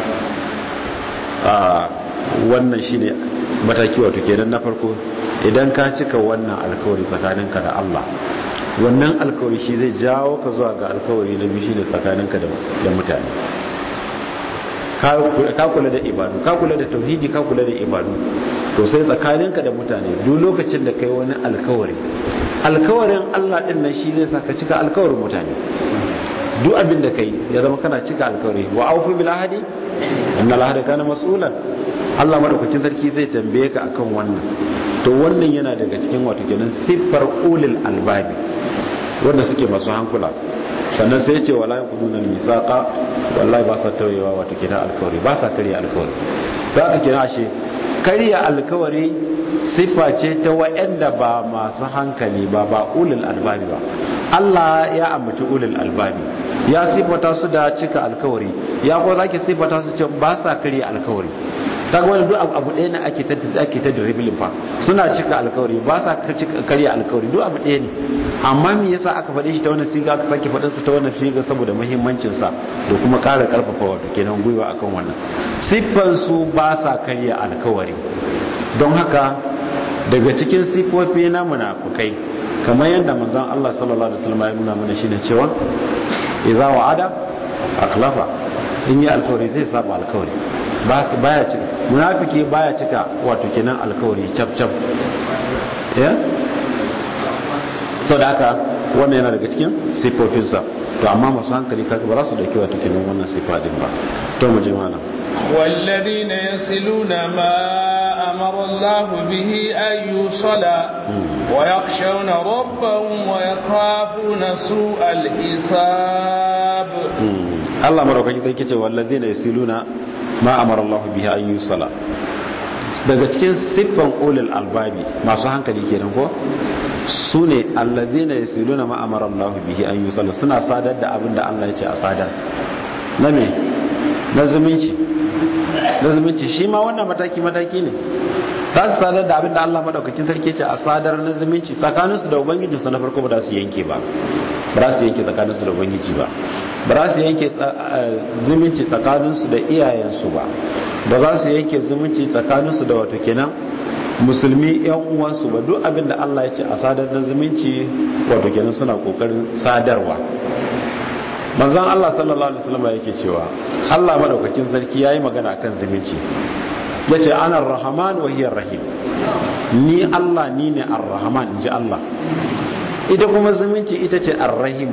a wannan shine mataki wato kenan na farko idan ka cika wannan alkawari tsakaninka da Allah wannan alkawari shi zai jawo ka zuwa ga alkawari na biyu shine tsakaninka da mutane ka kula da ibadu ka kula da tauhidi ka kula da ibadu to sai tsakaninka da mutane duk lokacin da kai wani alkawari alkawarin Allah din nan shi zai saka cika alkawarin mutane duk abin da kai ya zama kana cika alkawari wa aufu bil ahdi inna al kana mas'ulan Allah madaukakin sarki zai tambaye ka akan wannan to wannan yana daga cikin wato kenan siffar ulil albabi wanda suke masu hankula sannan sai ya ce wala yaquduna misaqa wallahi ba sa tawayewa wato kenan alkawari ba sa karya alkawari za ka kira ashe karya alkawari siffa ce ta wa'anda ba masu hankali ba ba ulil albabi ba Allah ya ambaci ulil albabi ya siffata su da cika alkawari ya ko zaki siffata su ce ba sa karya alkawari ta wani duk abu ɗaya ne ake ta ake ta dribbling fa suna cika alkawari ba sa karya alkawari duk abu ɗaya ne amma me yasa aka faɗe shi ta wannan siga aka sake faɗin su ta wannan siga saboda muhimmancin sa da kuma ƙara ƙarfafa wato kenan gwiwa akan wannan siffan su ba sa karya alkawari don haka daga cikin siffofi na munafukai kamar yadda manzon Allah sallallahu alaihi wasallam ya nuna mana shine cewa idza wa'ada akhlafa in yi alkawari zai saba alkawari ba su baya cika munafiki baya cika wato kenan alkawari cap cap ya sau da haka wannan yana daga cikin siffofinsa to amma masu hankali kaga ba za su dauki wato kenan wannan siffa din ba to mu je mana والذين يصلون ما أمر الله به أن يوصل ويخشون ربهم ويخافون سوء الحساب الله مرحبا كده والذين يصلون ma amara Allah bihi an yusala daga cikin siffan ulul albabi masu hankali kenan ko su ne allazina yasiluna ma amara Allah bihi an yusala suna sadar da abin da Allah ya ce a sadar na me na zumunci na zumunci shi ma wannan mataki mataki ne za su sadar da abin da Allah madaukakin sarki ce a sadar na zumunci tsakaninsu da ubangijinsu na farko ba za su yanke ba ba za su yanke tsakaninsu da ubangiji ba ba za su yanke zumunci tsakaninsu da iyayensu ba ba za su yanke zumunci tsakaninsu da wato kenan musulmi yan uwansu ba duk abin da Allah ya ce a sadar na zumunci wato kenan suna kokarin sadarwa manzon Allah sallallahu alaihi wasallam yake cewa Allah madaukakin sarki yayi magana akan zumunci yace ana ar-rahman wa hiya rahim ni Allah ni ne ar-rahman inji Allah ita kuma zumunci ita ce ar-rahim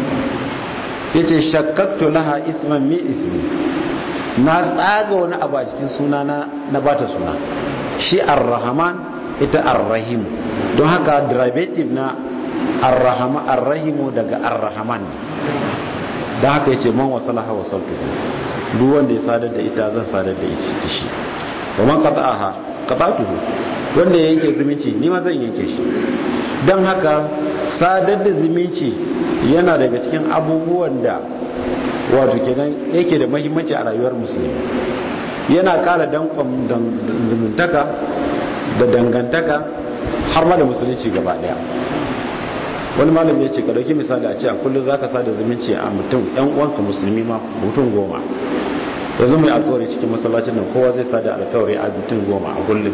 yace shakkaktu laha isman mi ismi na tsaga wani abu a cikin suna na na bata suna shi ar-rahman ita ar-rahim don haka derivative na ar-rahman ar-rahim daga ar-rahman don haka yace man wasalaha wasaltu duk wanda ya sadar da ita zan sadar da ita shi wa man qata'aha qata'tuhu wanda ya yanke zumunci ni ma zan yanke shi don haka sadar da zumunci yana daga cikin abubuwan da wato kenan yake da mahimmanci a rayuwar musulmi yana kara dankon zumuntaka da dangantaka har ma da musulunci gaba daya wani malami ya ce ka dauki misali a ce a kullum za ka sada zumunci a mutum yan uwanka musulmi ma mutum goma yanzu mai alkawari cikin masallacin nan kowa zai sada alkawari a mutum goma a kullum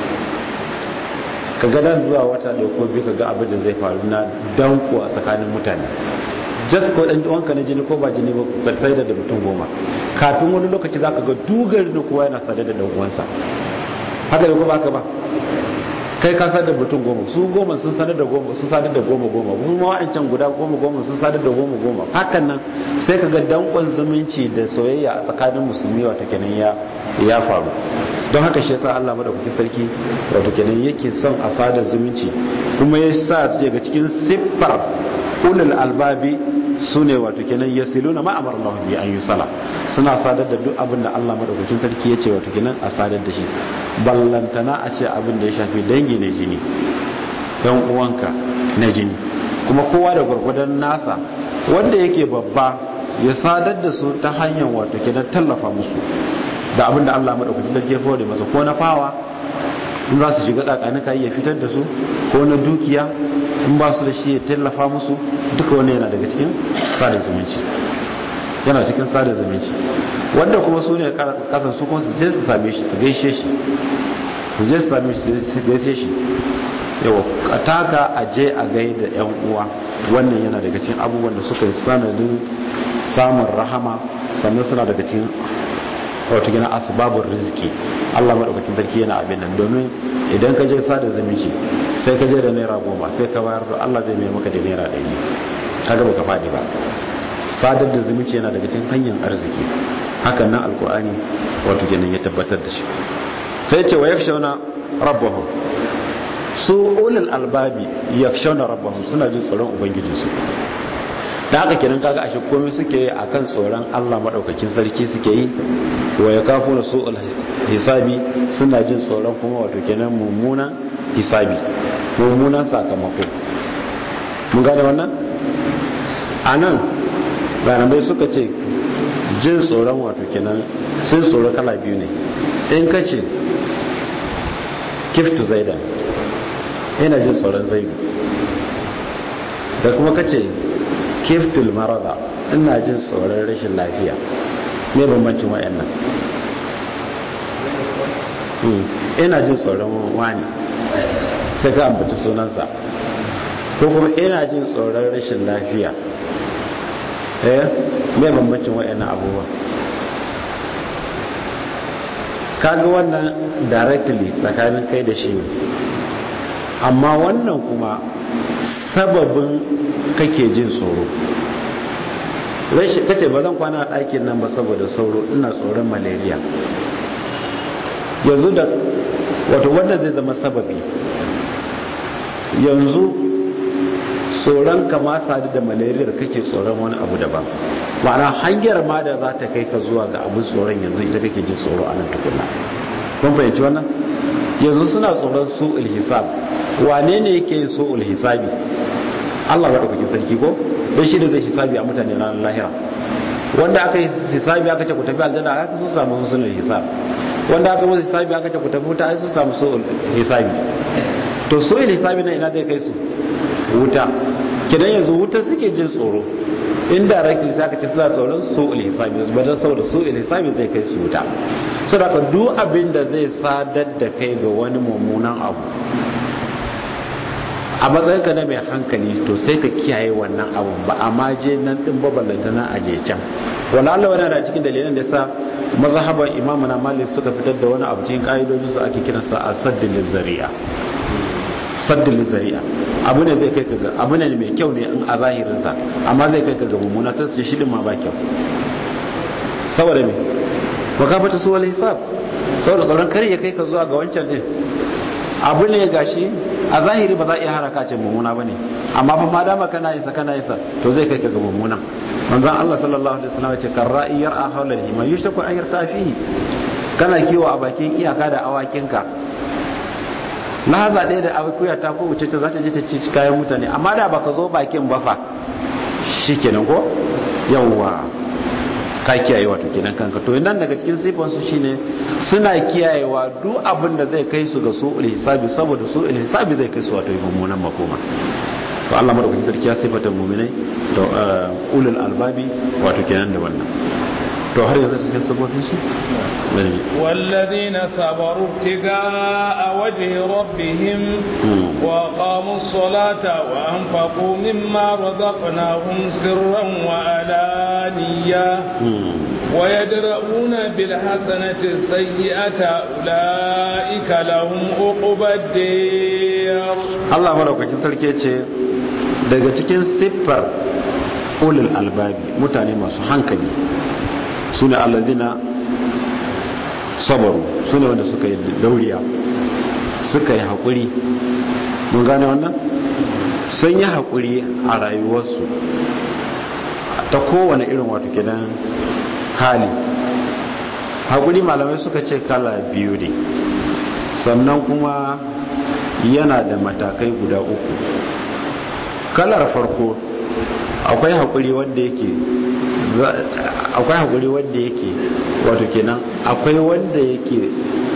ka ga dan zuwa wata da ko biyu ka ga abin da zai faru na danko a tsakanin mutane just ko dan wanka na jini ko ba jini ba ka sai da mutum goma kafin wani lokaci zaka ga dugar da kowa yana sadar da dan uwansa haka da ko ba ka ba kai ka sadar da mutum goma su goma sun sadar da goma sun sadar da goma goma kuma wa'ancan guda goma goma sun sadar da goma goma hakan nan sai ka ga dankon zumunci da soyayya a tsakanin musulmi wato kenan ya ya faru don haka shi yasa Allah madaukakin sarki wato kenan yake son a sadar zumunci kuma ya sa daga cikin siffar ulul albabi sune wato kenan yasiluna ma amara Allah bi an yusala suna sadar da duk abin da Allah madaukakin sarki ya ce wato kenan a sadar da shi ballantana a ce abin da ya shafi dangi na jini yan uwanka na jini kuma kowa da gwargwadon nasa wanda yake babba ya sadar da su ta hanyar wato kenan tallafa musu da abin da Allah madaukakin sarki ya fara masa ko na fawa in za su shiga kakanika ya fitar da su ko na dukiya in ba su da shi ya tallafa musu duka wani yana daga cikin sada zumunci yana cikin sada zumunci wanda kuma su ne kasan su kuma su je su same shi su gaishe shi su je su same shi su gaishe shi yawa a taka a je a gai da yan uwa wannan yana daga cikin abubuwan da suka yi sanadin samun rahama sannan suna daga cikin wato gina asbabun rizki Allah madaukakin sarki yana abin nan domin idan ka je sada zumunci sai ka je da naira goma sai ka bayar da Allah zai mai maka da naira ɗari kaga baka faɗi ba sadar da zumunci yana daga cikin hanyar arziki hakan nan alkur'ani wato kenan ya tabbatar da shi sai ce wa yakshawna rabbahum su ulul albabi yakshawna rabbahum suna jin tsoron ubangijinsu da haka kenan kaga ashe komai suke yi akan tsoron Allah madaukakin sarki suke yi wa yakafuna su'ul hisabi suna jin tsoron kuma wato kenan mummunan hisabi mummunan sakamako mun gane wannan anan malamai suka ce jin tsoron wato kenan sun tsoro kala biyu ne in ka ce kiftu zaidan ina jin tsoron zaidu da kuma ka ce kiftul marada ina jin tsoron rashin lafiya ne bambancin wa'annan ina jin tsoron wani sai ka ambaci sunansa ko kuma ina jin tsoron rashin lafiya eh me bambancin wa'annan abubuwa kaga wannan directly tsakanin kai da shi ne amma wannan kuma sababin kake jin tsoro kace ba zan kwana a ɗakin nan ba saboda sauro ina tsoron malaria yanzu da wato wanda zai zama sababi yanzu tsoron kama sadu da malaria da kake tsoron wani abu daban ma'ana hanyar ma da za ta kai ka zuwa ga abin tsoron yanzu ita kake jin tsoro a nan tukuna kun fahimci wannan yanzu suna tsoron su hisab wane ne yake yin su hisabi Allah ba ɗaukaki sarki ko don shi da zai hisabi a mutane ranar lahira wanda aka yi hisabi aka ce ku tafi aljanna aka sun samu husnul hisab wanda aka yi hisabi aka ce ku tafi wuta ai sun samu su hisabi to su hisabi na ina zai kai su wuta kidan yanzu wuta suke jin tsoro indirectly sai aka ce suna tsoron su hisabi ba don saboda su hisabi zai kai su wuta saboda duk abin da zai sadar da kai ga wani mummunan abu a matsayinka na mai hankali to sai ka kiyaye wannan abun ba a maje nan din babalanta na aje can wala Allah wani da cikin dalilan da sa mazhaban imamu na malik suka fitar da wani abu cikin ka'idojin su ake kiransa a saddil zari'a saddil zari'a abu ne zai kai ka ga abu ne mai kyau ne in a zahirin sa amma zai kai ka ga mummuna sai su shi din ma ba kyau saboda me wa ka fata su wal hisab saboda tsoron kar ya kai ka zuwa ga wancan din abu ne gashi a zahiri ba za a iya haraka ce mummuna ba ne amma fa ma dama kana yin sa kana yin sa to zai kai ka ga mummuna manzon Allah sallallahu alaihi wasallam ce kan ra'iyar a hawla hima yushtaku an yarta fihi kana kiwo a bakin iyaka da awakinka lahaza ɗaya da akuya ta ko wuce ta za ta je ta ci kayan mutane amma da baka zo bakin ba fa shikenan ko yawwa ka kiyaye wato kenan kanka to nan daga cikin sifan su shine suna kiyayewa duk abin da zai kai su ga su hisabi saboda su hisabi zai kai su wato mummunan makoma to Allah madaukakin sarki ya sifata mu'minai da ulul albabi wato kenan da wannan to har yanzu cikin sabobin su والذين صبروا ابتغاء وجه ربهم وقاموا الصلاة وأنفقوا مما رزقناهم سرا وعلانية ويدرؤون بالحسنة السيئة أولئك لهم عقبى الدير الله ملوك sarki ce daga cikin siffar ulul albabi mutane masu hankali su ne alladina sabaru su ne wanda suka yi dauriya suka yi haƙuri mun gane wannan sun yi haƙuri a rayuwarsu ta kowane irin wato gidan hali haƙuri malamai suka ce kala biyu ne sannan kuma yana da matakai guda uku kalar farko akwai haƙuri wanda yake akwai haƙuri wanda yake wato kenan akwai wanda yake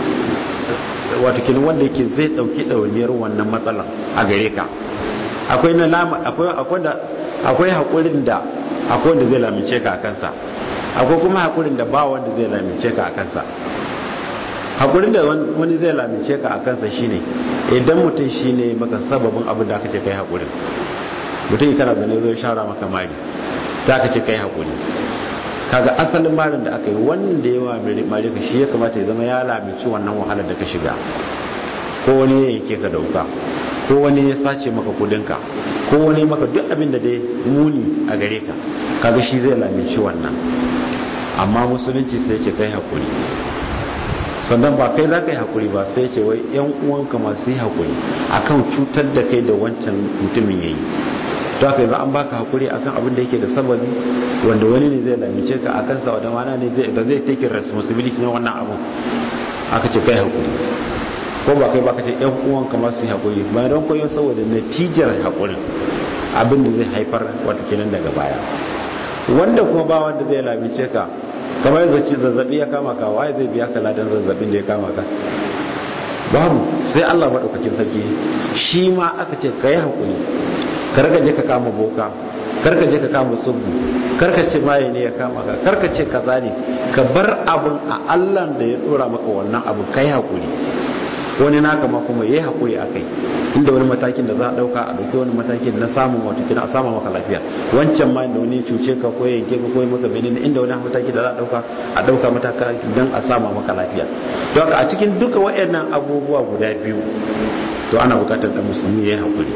wato kenan wanda yake zai ɗauki ɗauniyar wannan matsalar a gare ka akwai na lama akwai akwai da akwai haƙurin da akwai wanda zai lamince ka a kansa akwai kuma haƙurin da ba wanda zai lamince ka a kansa haƙurin da wani zai lamince ka a kansa shine idan mutum shine maka sababin abin da aka ce kai haƙurin mutum kana zane zo shara maka mari za ka ce kai haƙuri kaga asalin marin da aka yi wanda yawa mare ka shi ya kamata ya zama ya lamici wannan wahalar da ka shiga ko wani ya yanke ka dauka ko wani ya sace maka kudinka ko wani maka duk abin da dai muni a gare ka kaga shi zai lamici wannan amma musulunci sai ce kai hakuri sannan ba kai za ka yi hakuri ba sai ce wai yan uwanka masu yi hakuri akan cutar da kai da wancan mutumin yayi to haka yanzu an baka hakuri akan abin da yake da sababi wanda wani ne zai lamice ka akan sa wadda mana ne da zai take responsibility na wannan abu aka ce kai hakuri ko ba kai ba ka ce yan uwanka masu yi hakuri ba don koyo saboda natijar hakurin abin da zai haifar wata kenan daga baya wanda kuma ba wanda zai lamice ka kamar zaci zazzabi ya kama ka waye zai biya ka ladan zazzabin da ya kama ka babu sai Allah madaukakin sarki shi ma aka ce ka yi hakuri karka je ka kama boka karka je ka kama subu karka ce maye ne ya kama ka karka ce kaza ne ka bar abin a Allah da ya dora maka wannan abu kai hakuri wani naka ma kuma yayi hakuri akai inda wani matakin da za a dauka a dauki wani matakin na samun wato kina a samu maka lafiya wancan ma da wani cuce ka ko yanke ka ko maka menene inda wani mataki da za a dauka a dauka mataka dan a samu maka lafiya don haka a cikin duka wayannan abubuwa guda biyu to ana bukatar da musulmi yayi hakuri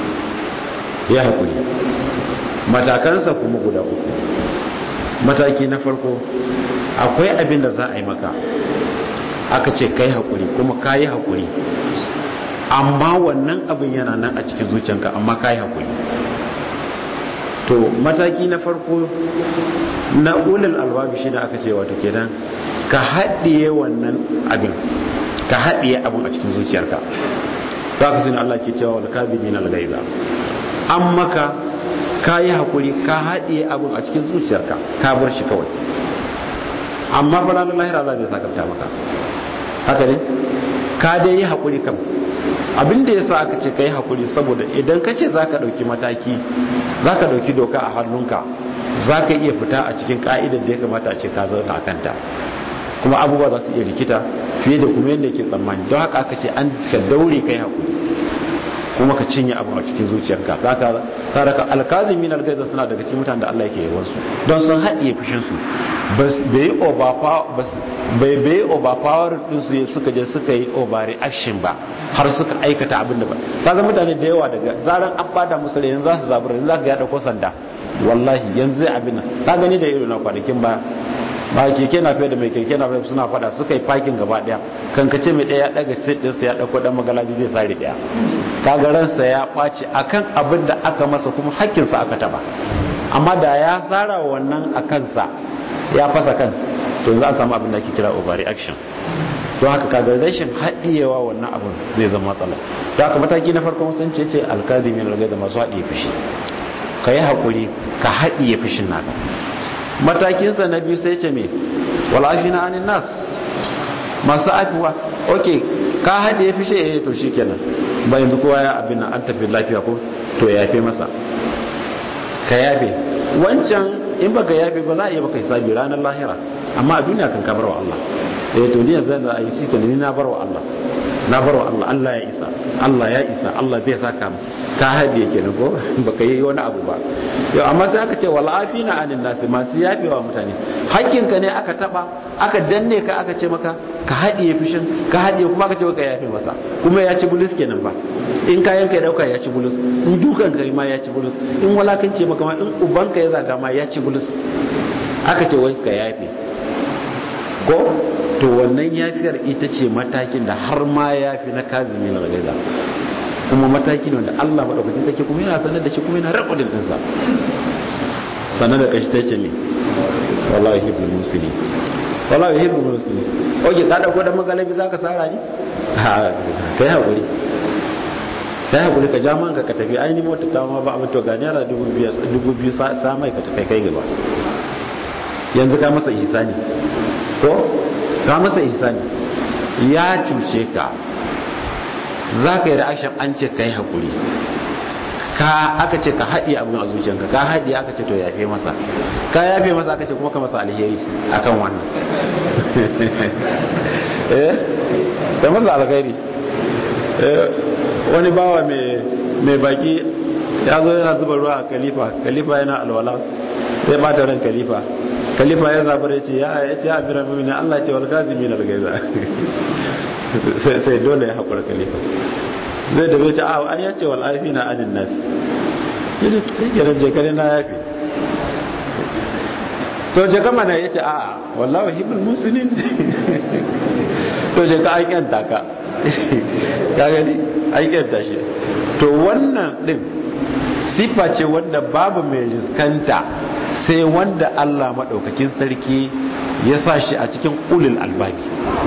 ya hakuri matakansa kuma guda uku mataki na farko akwai abin da za a yi maka aka ce kai hakuri kuma ka yi hakuri amma wannan abin yana nan a cikin zuciyanka amma ka yi hakuri to mataki na farko na ulul albabi shi da aka ce wato kenan ka haɗiye wannan abin ka haɗiye abin a cikin zuciyarka za ka sani Allah ke cewa wal kadhibina al ghaiba an maka ka yi hakuri ka haɗiye abin a cikin zuciyarka ka bar shi kawai amma fa ranar lahira za zai sakanta maka haka ne ka dai yi hakuri kam abin da ya sa aka ce ka yi hakuri saboda idan ka ce za ka ɗauki mataki za ka ɗauki doka a hannunka za ka iya fita a cikin ka'idar da ya kamata a ce ka zauna a kanta kuma abubuwa za su iya rikita fiye da kuma yadda ke tsammani don haka aka ce an ka daure kai hakuri kuma ka cinye abu a cikin zuciyarka za ka taraka alkazimin algaiza suna daga cikin mutanen da Allah yake yawan su don sun haɗiye fushin su bai bai bai overpower din su suka je suka yi overreaction ba har suka aikata abin da ba ka zama mutane da yawa daga zaran an bada musu yanzu za su zabura yanzu za ka ya dauko sanda wallahi yanzu zai abin nan ka gani da irin na kwanakin ba ba keke na fiye da mai keke na fiye suna fada suka yi parking gaba daya kan kace mai daya ya daga seat ɗinsa ya dauko dan magalabi zai sare daya kaga ransa ya ɓaci akan abin da aka masa kuma hakkinsa aka taba amma da ya tsara wannan a kansa ya fasa kan to za a samu abin da ake kira overreaction to haka kaga rashin haɗiyewa wannan abin zai zama matsala to haka mataki na farko sun ce ce alkadimi na da masu haɗiye fushi ka yi haƙuri ka haɗiye fushin naka matakinsa na biyu sai ce me walafi na anin nas masu afiwa ok ka haɗe ya fishe ya to shi kenan ba yanzu kowa ya abin an tafi lafiya ko to ya yafe masa ka yafe wancan in baka yafe ba za a iya baka hisabi ranar lahira amma a duniya kan ka bar wa Allah eh to ni yanzu da ayi shi kenan ni na bar wa Allah na bar wa Allah Allah ya isa Allah ya isa Allah zai saka mu ka haɗe kenan ko baka yi wani abu ba yau amma sai aka ce wal afina anin nasi masu yafewa mutane hakkinka ne aka taba aka danne ka aka ce maka ka haɗiye fushin ka haɗiye kuma aka ce ka yafe masa kuma ya ci bulus kenan ba in kayan ka ya dauka ya ci bulus in dukan ka ma ya ci bulus in walakanci maka ma in uban ka ya zaga ma ya ci bulus aka ce wai ka yafe ko to wannan yafiyar ita ce matakin da har ma yafi na kazimi na gaiza kuma mataki ne wanda Allah madaukakin take kuma yana sanar da shi kuma yana rakodin dinsa sanar da kashi sai ce ne wallahi hibbul muslimin wallahi hibbul muslimin oke ka dauko da magalabi zaka sara ni ha kai hakuri kai hakuri ka jama ka tafi aini mota ta ma ba abin to ga naira 2000 sa mai ka tafi kai gaba yanzu ka masa ihsani ko ka masa ihsani ya cuce ka za ka yi reaction an ce ka yi haƙuri ka aka ce ka haɗi abin a zuciyanka ka haɗi aka ce to yafe masa ka yafe masa aka ce kuma ka masa alheri akan wannan eh da masa alheri wani bawa mai baki ya zo yana zuba ruwa a kalifa kalifa yana alwala zai bata ran kalifa khalifa ya zabar ya ce ya ya ce amira mu'minin Allah ce wal kazimin al gaiza sai sai dole ya hakura khalifa zai da bai ce a an yace wal afina anin nas yace kiran je kare na yafi to je kama na yace a wallahi hibul muslimin to je ka an yanta ka ka gani an yanta shi to wannan din sifa ce wanda babu mai riskanta sai wanda Allah maɗaukakin sarki ya sa shi a cikin ulul albabi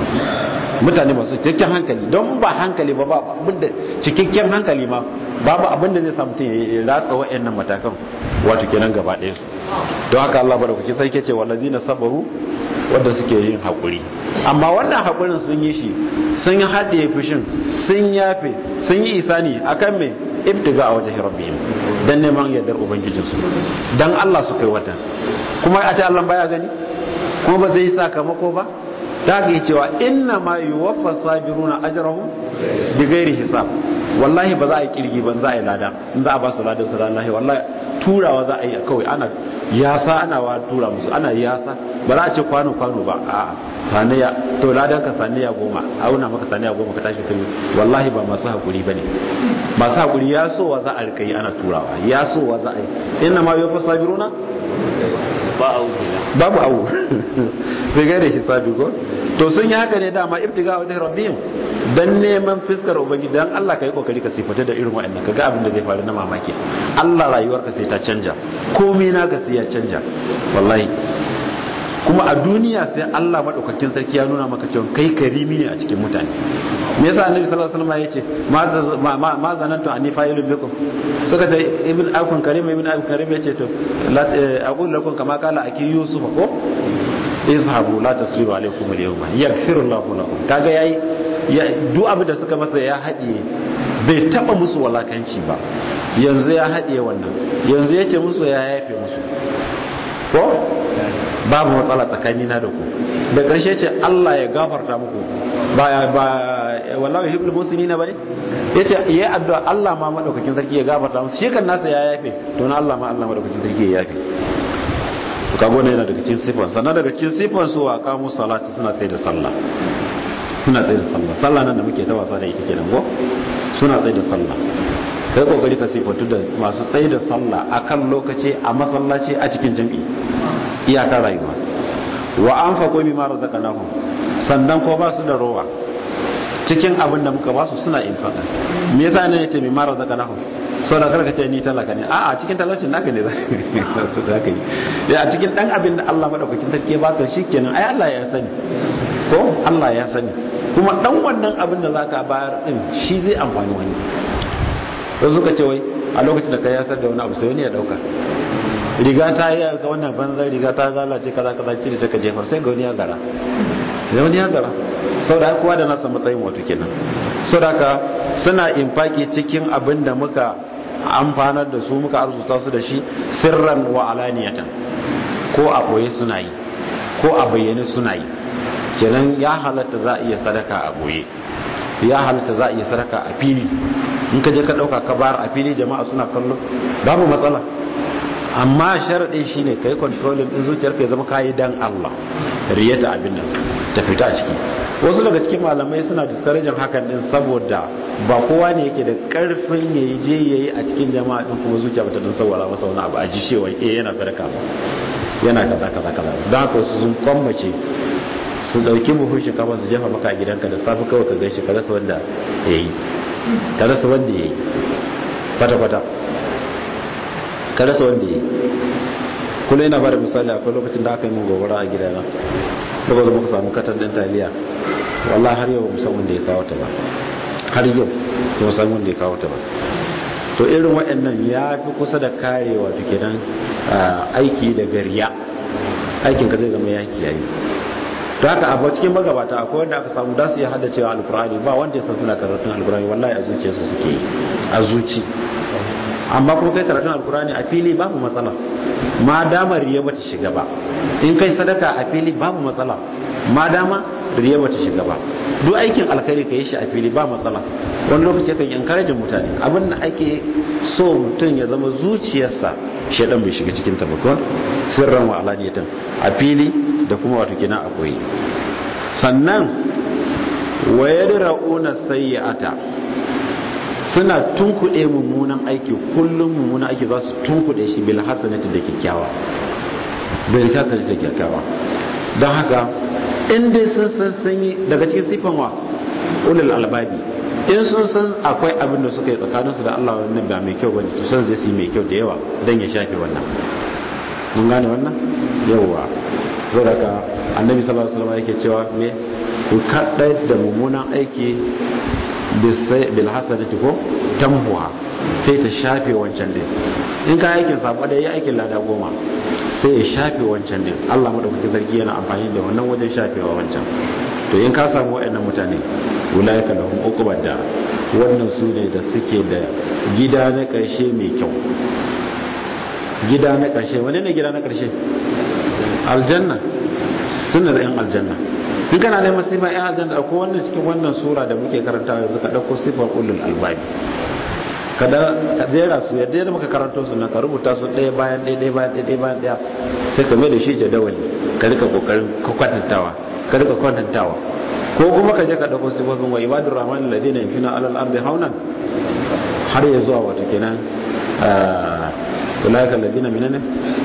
mutane masu cikakken hankali don ba hankali ba babu abinda cikakken hankali ma babu abinda zai samu ya ratsa wa'annan matakan wato kenan gaba ɗaya don haka Allah maɗaukakin sarki ce wallazina sabaru wanda suke yin haƙuri amma wannan haƙurin sun yi shi sun haɗe fushin sun yafe sun yi isani akan me ibtiga a wajen rabbihim dan neman yardar ubangijinsu dan Allah su kai wata kuma a ce Allah baya gani kuma ba zai yi sakamako ba ta ga cewa inna ma yuwaffa sabiruna ajrahum bi ghairi hisab wallahi ba za a yi kirgi ban za a yi lada in za a ba su ladan su wallahi wallahi turawa za a yi kawai ana yasa ana wa tura musu ana yasa ba za a ce kwano kwano ba a saniya to ladan ka saniya goma auna maka saniya goma ka tashi tuni wallahi ba masu hakuri bane masu hakuri ya sowa za a rika yi ana turawa ya sowa za a yi inna ma yuwaffa sabiruna ba awu babu awu bai gaire hisabi ko to sun yi haka ne dama ibtiga wa rabbihim dan neman fiskar ubangiji dan Allah kai kokari ka sifata da irin wa'annan kaga abin da zai faru na mamaki Allah rayuwarka sai ta canja komai naka sai ya canja wallahi kuma a duniya sai Allah madaukakin sarki ya nuna maka cewa kai karimi ne a cikin mutane me yasa annabi sallallahu alaihi wasallam yace ma ma zanantu anni fa'ilun bikum suka ta ibn akun karim ibn akun karim yace to aqul lakum kama qala aki yusuf ko izhabu la tasribu alaikum al-yawma yaghfiru Allahu lakum kaga yayi duk abin da suka masa ya haɗiye bai taba musu walakanci ba yanzu ya haɗiye wannan yanzu yace musu ya yafe musu ko babu matsala tsakanina da ku da ƙarshe ce Allah ya gafarta muku ba ba wallahi hibbul muslimina bane yace yayi addu'a Allah ma madaukakin sarki ya gafarta musu shi kan nasa ya yafe to na Allah ma Allah madaukakin sarki ya yafe kago ne yana daga cikin sifan sannan daga cikin sifan su wa kamu salati suna tsaye da sallah suna tsaye da sallah sallah nan da muke ta wasa da ita kenan ko suna tsaye da sallah kai kokari ka sifatu da masu tsaye da sallah akan lokaci a masallaci a cikin jami'i iyakar rayuwa wa anfaqu mimma razaqnahum sannan ko ba su da rowa cikin abin da muka ba su suna infaka me yasa ne yace mimma razaqnahum sau da karka ce ni talaka ne a'a cikin talaucin naka ne za ka yi a cikin dan abin da Allah madaukakin sarki ya baka shikenan ai Allah ya sani ko Allah ya sani kuma dan wannan abin da zaka bayar din shi zai amfani wani wasu suka ce wai a lokacin da ka yasar da wani abu sai wani ya dauka riga ta yi ga wannan banzan riga ta lalace kaza kaza cire ta ka jefar sai ga wani ya zara da wani ya zara sau da kowa da nasa matsayin wato kenan sau da ka suna infaki cikin abin da muka amfanar da su muka arzuta su da shi sirran wa alaniyatan ko a boye suna yi ko a bayyane suna yi kenan ya halatta za a iya sadaka a boye ya halatta za a iya sadaka a fili in ka je ka dauka ka bayar a fili jama'a suna kallo babu matsala amma sharaɗin shi ne ka yi kontrolin ɗin zuciyarka ya zama kayi dan Allah riyata abin nan ta fita a ciki wasu daga cikin malamai suna discouraging hakan din saboda ba kowa ne yake da karfin ya yi je ya yi a cikin jama'a din kuma zuciya bata dan sawara masa wani abu a ji cewa eh yana sadaka ba yana kaza kaza kaza don haka su sun kwammace su dauki buhun shinkafa su jefa maka a gidanka da safe kawai ka gaishe ka rasa wanda ya yi ka rasa wanda ya yi kwata-kwata ka rasa wanda ya yi kullum yana ba da misali akwai lokacin da aka yi min gobara a gidana lokacin muka samu katan ɗin taliya wallah har yau musamman da ya kawo ta ba har yau da musamman da ya kawo ta ba to irin waɗannan ya fi kusa da karewa to kenan aiki da gariya aikinka zai zama yaki yayi da haka abu cikin magabata akwai wanda aka samu da su iya hada cewa alkurani ba wanda ya san suna karatun alkurani wallahi a zuciyarsu suke yi a zuci amma kuma kai karatun alkurani a fili babu matsala ma dama riya bata shiga ba in kai sadaka a fili babu matsala ma dama riya bata shiga ba duk aikin alkhairi ka yi shi a fili ba matsala wani lokaci kan encourage mutane abin da ake so mutum ya zama zuciyarsa shaidan bai shiga cikin tabakon sirran wa alaniyatan a fili da kuma wato kina a koyi sannan wa yadra'una sayyi'ata suna tunkuɗe mummunan aiki kullum mummunan aiki za su tunkuɗe shi bil hasanati da kyakkyawa bil hasanati da kyakkyawa don haka in dai sun san sun yi daga cikin sifan wa ulul albabi in sun san akwai abin da suka yi tsakaninsu da Allah wannan ba mai kyau bane to san zai yi mai kyau da yawa dan ya shafe wannan mun gane wannan yawa saboda annabi sallallahu alaihi wasallam yake cewa me ku kadai da mummunan aiki bil hasanati ko tamhuha sai ta shafe wancan din in ka aikin sabo da ya aikin lada goma sai ya shafe wancan din Allah madaukakin sarki yana amfani da wannan wajen shafewa wancan to in ka samu waɗannan mutane ulaika lahum uqbad da wannan su ne da suke da gida na ƙarshe mai kyau gida na ƙarshe wani ne gida na ƙarshe aljanna suna da yan aljanna in kana neman sifar yan aljanna ko wannan cikin wannan sura da muke karanta yanzu ka ɗauko sifar ulul albabi kada ka jera su yadda yadda muka karanto su na ka rubuta su ɗaya bayan ɗaya ɗaya bayan ɗaya ɗaya bayan ɗaya sai ka mai da shi jadawali ka rika kokarin kwatantawa ka rika kwatantawa ko kuma ka je ka dauko sifofin wa ibadur rahman alladhina yamshuna alal ardi haunan har ya zuwa wato kenan ulaika alladhina minana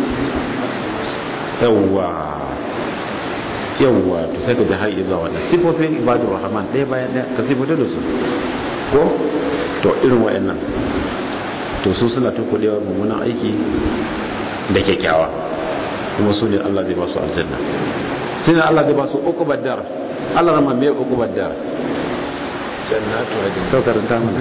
yawwa yawwa to sai ka ji har ya zuwa wannan sifofin ibadur rahman ɗaya bayan ɗaya ka sifota da su ko to irin wayannan to su suna tukulewa mummunan aiki da kyakkyawa kuma su ne Allah zai ba su aljanna sai Allah zai ba su uku baddar Allah rama me uku baddar jannatu adin to karanta mana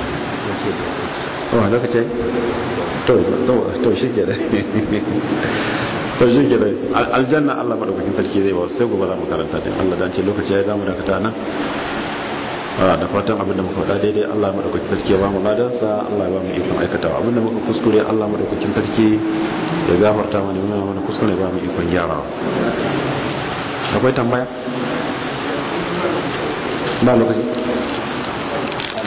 oh lokaci to to to shike da to shike da aljanna Allah madaukakin sarki zai ba su sai gobe za mu karanta din Allah dan ce lokaci ya zamu dakata nan da fatan abinda muka faɗa daidai Allah madaukakin sarki ya ba mu ladansa Allah ya ba mu ikon aikatawa abinda muka kuskure Allah madaukakin sarki ya gafarta mana yana mana kuskure ya ba mu ikon gyarawa akwai tambaya ba lokaci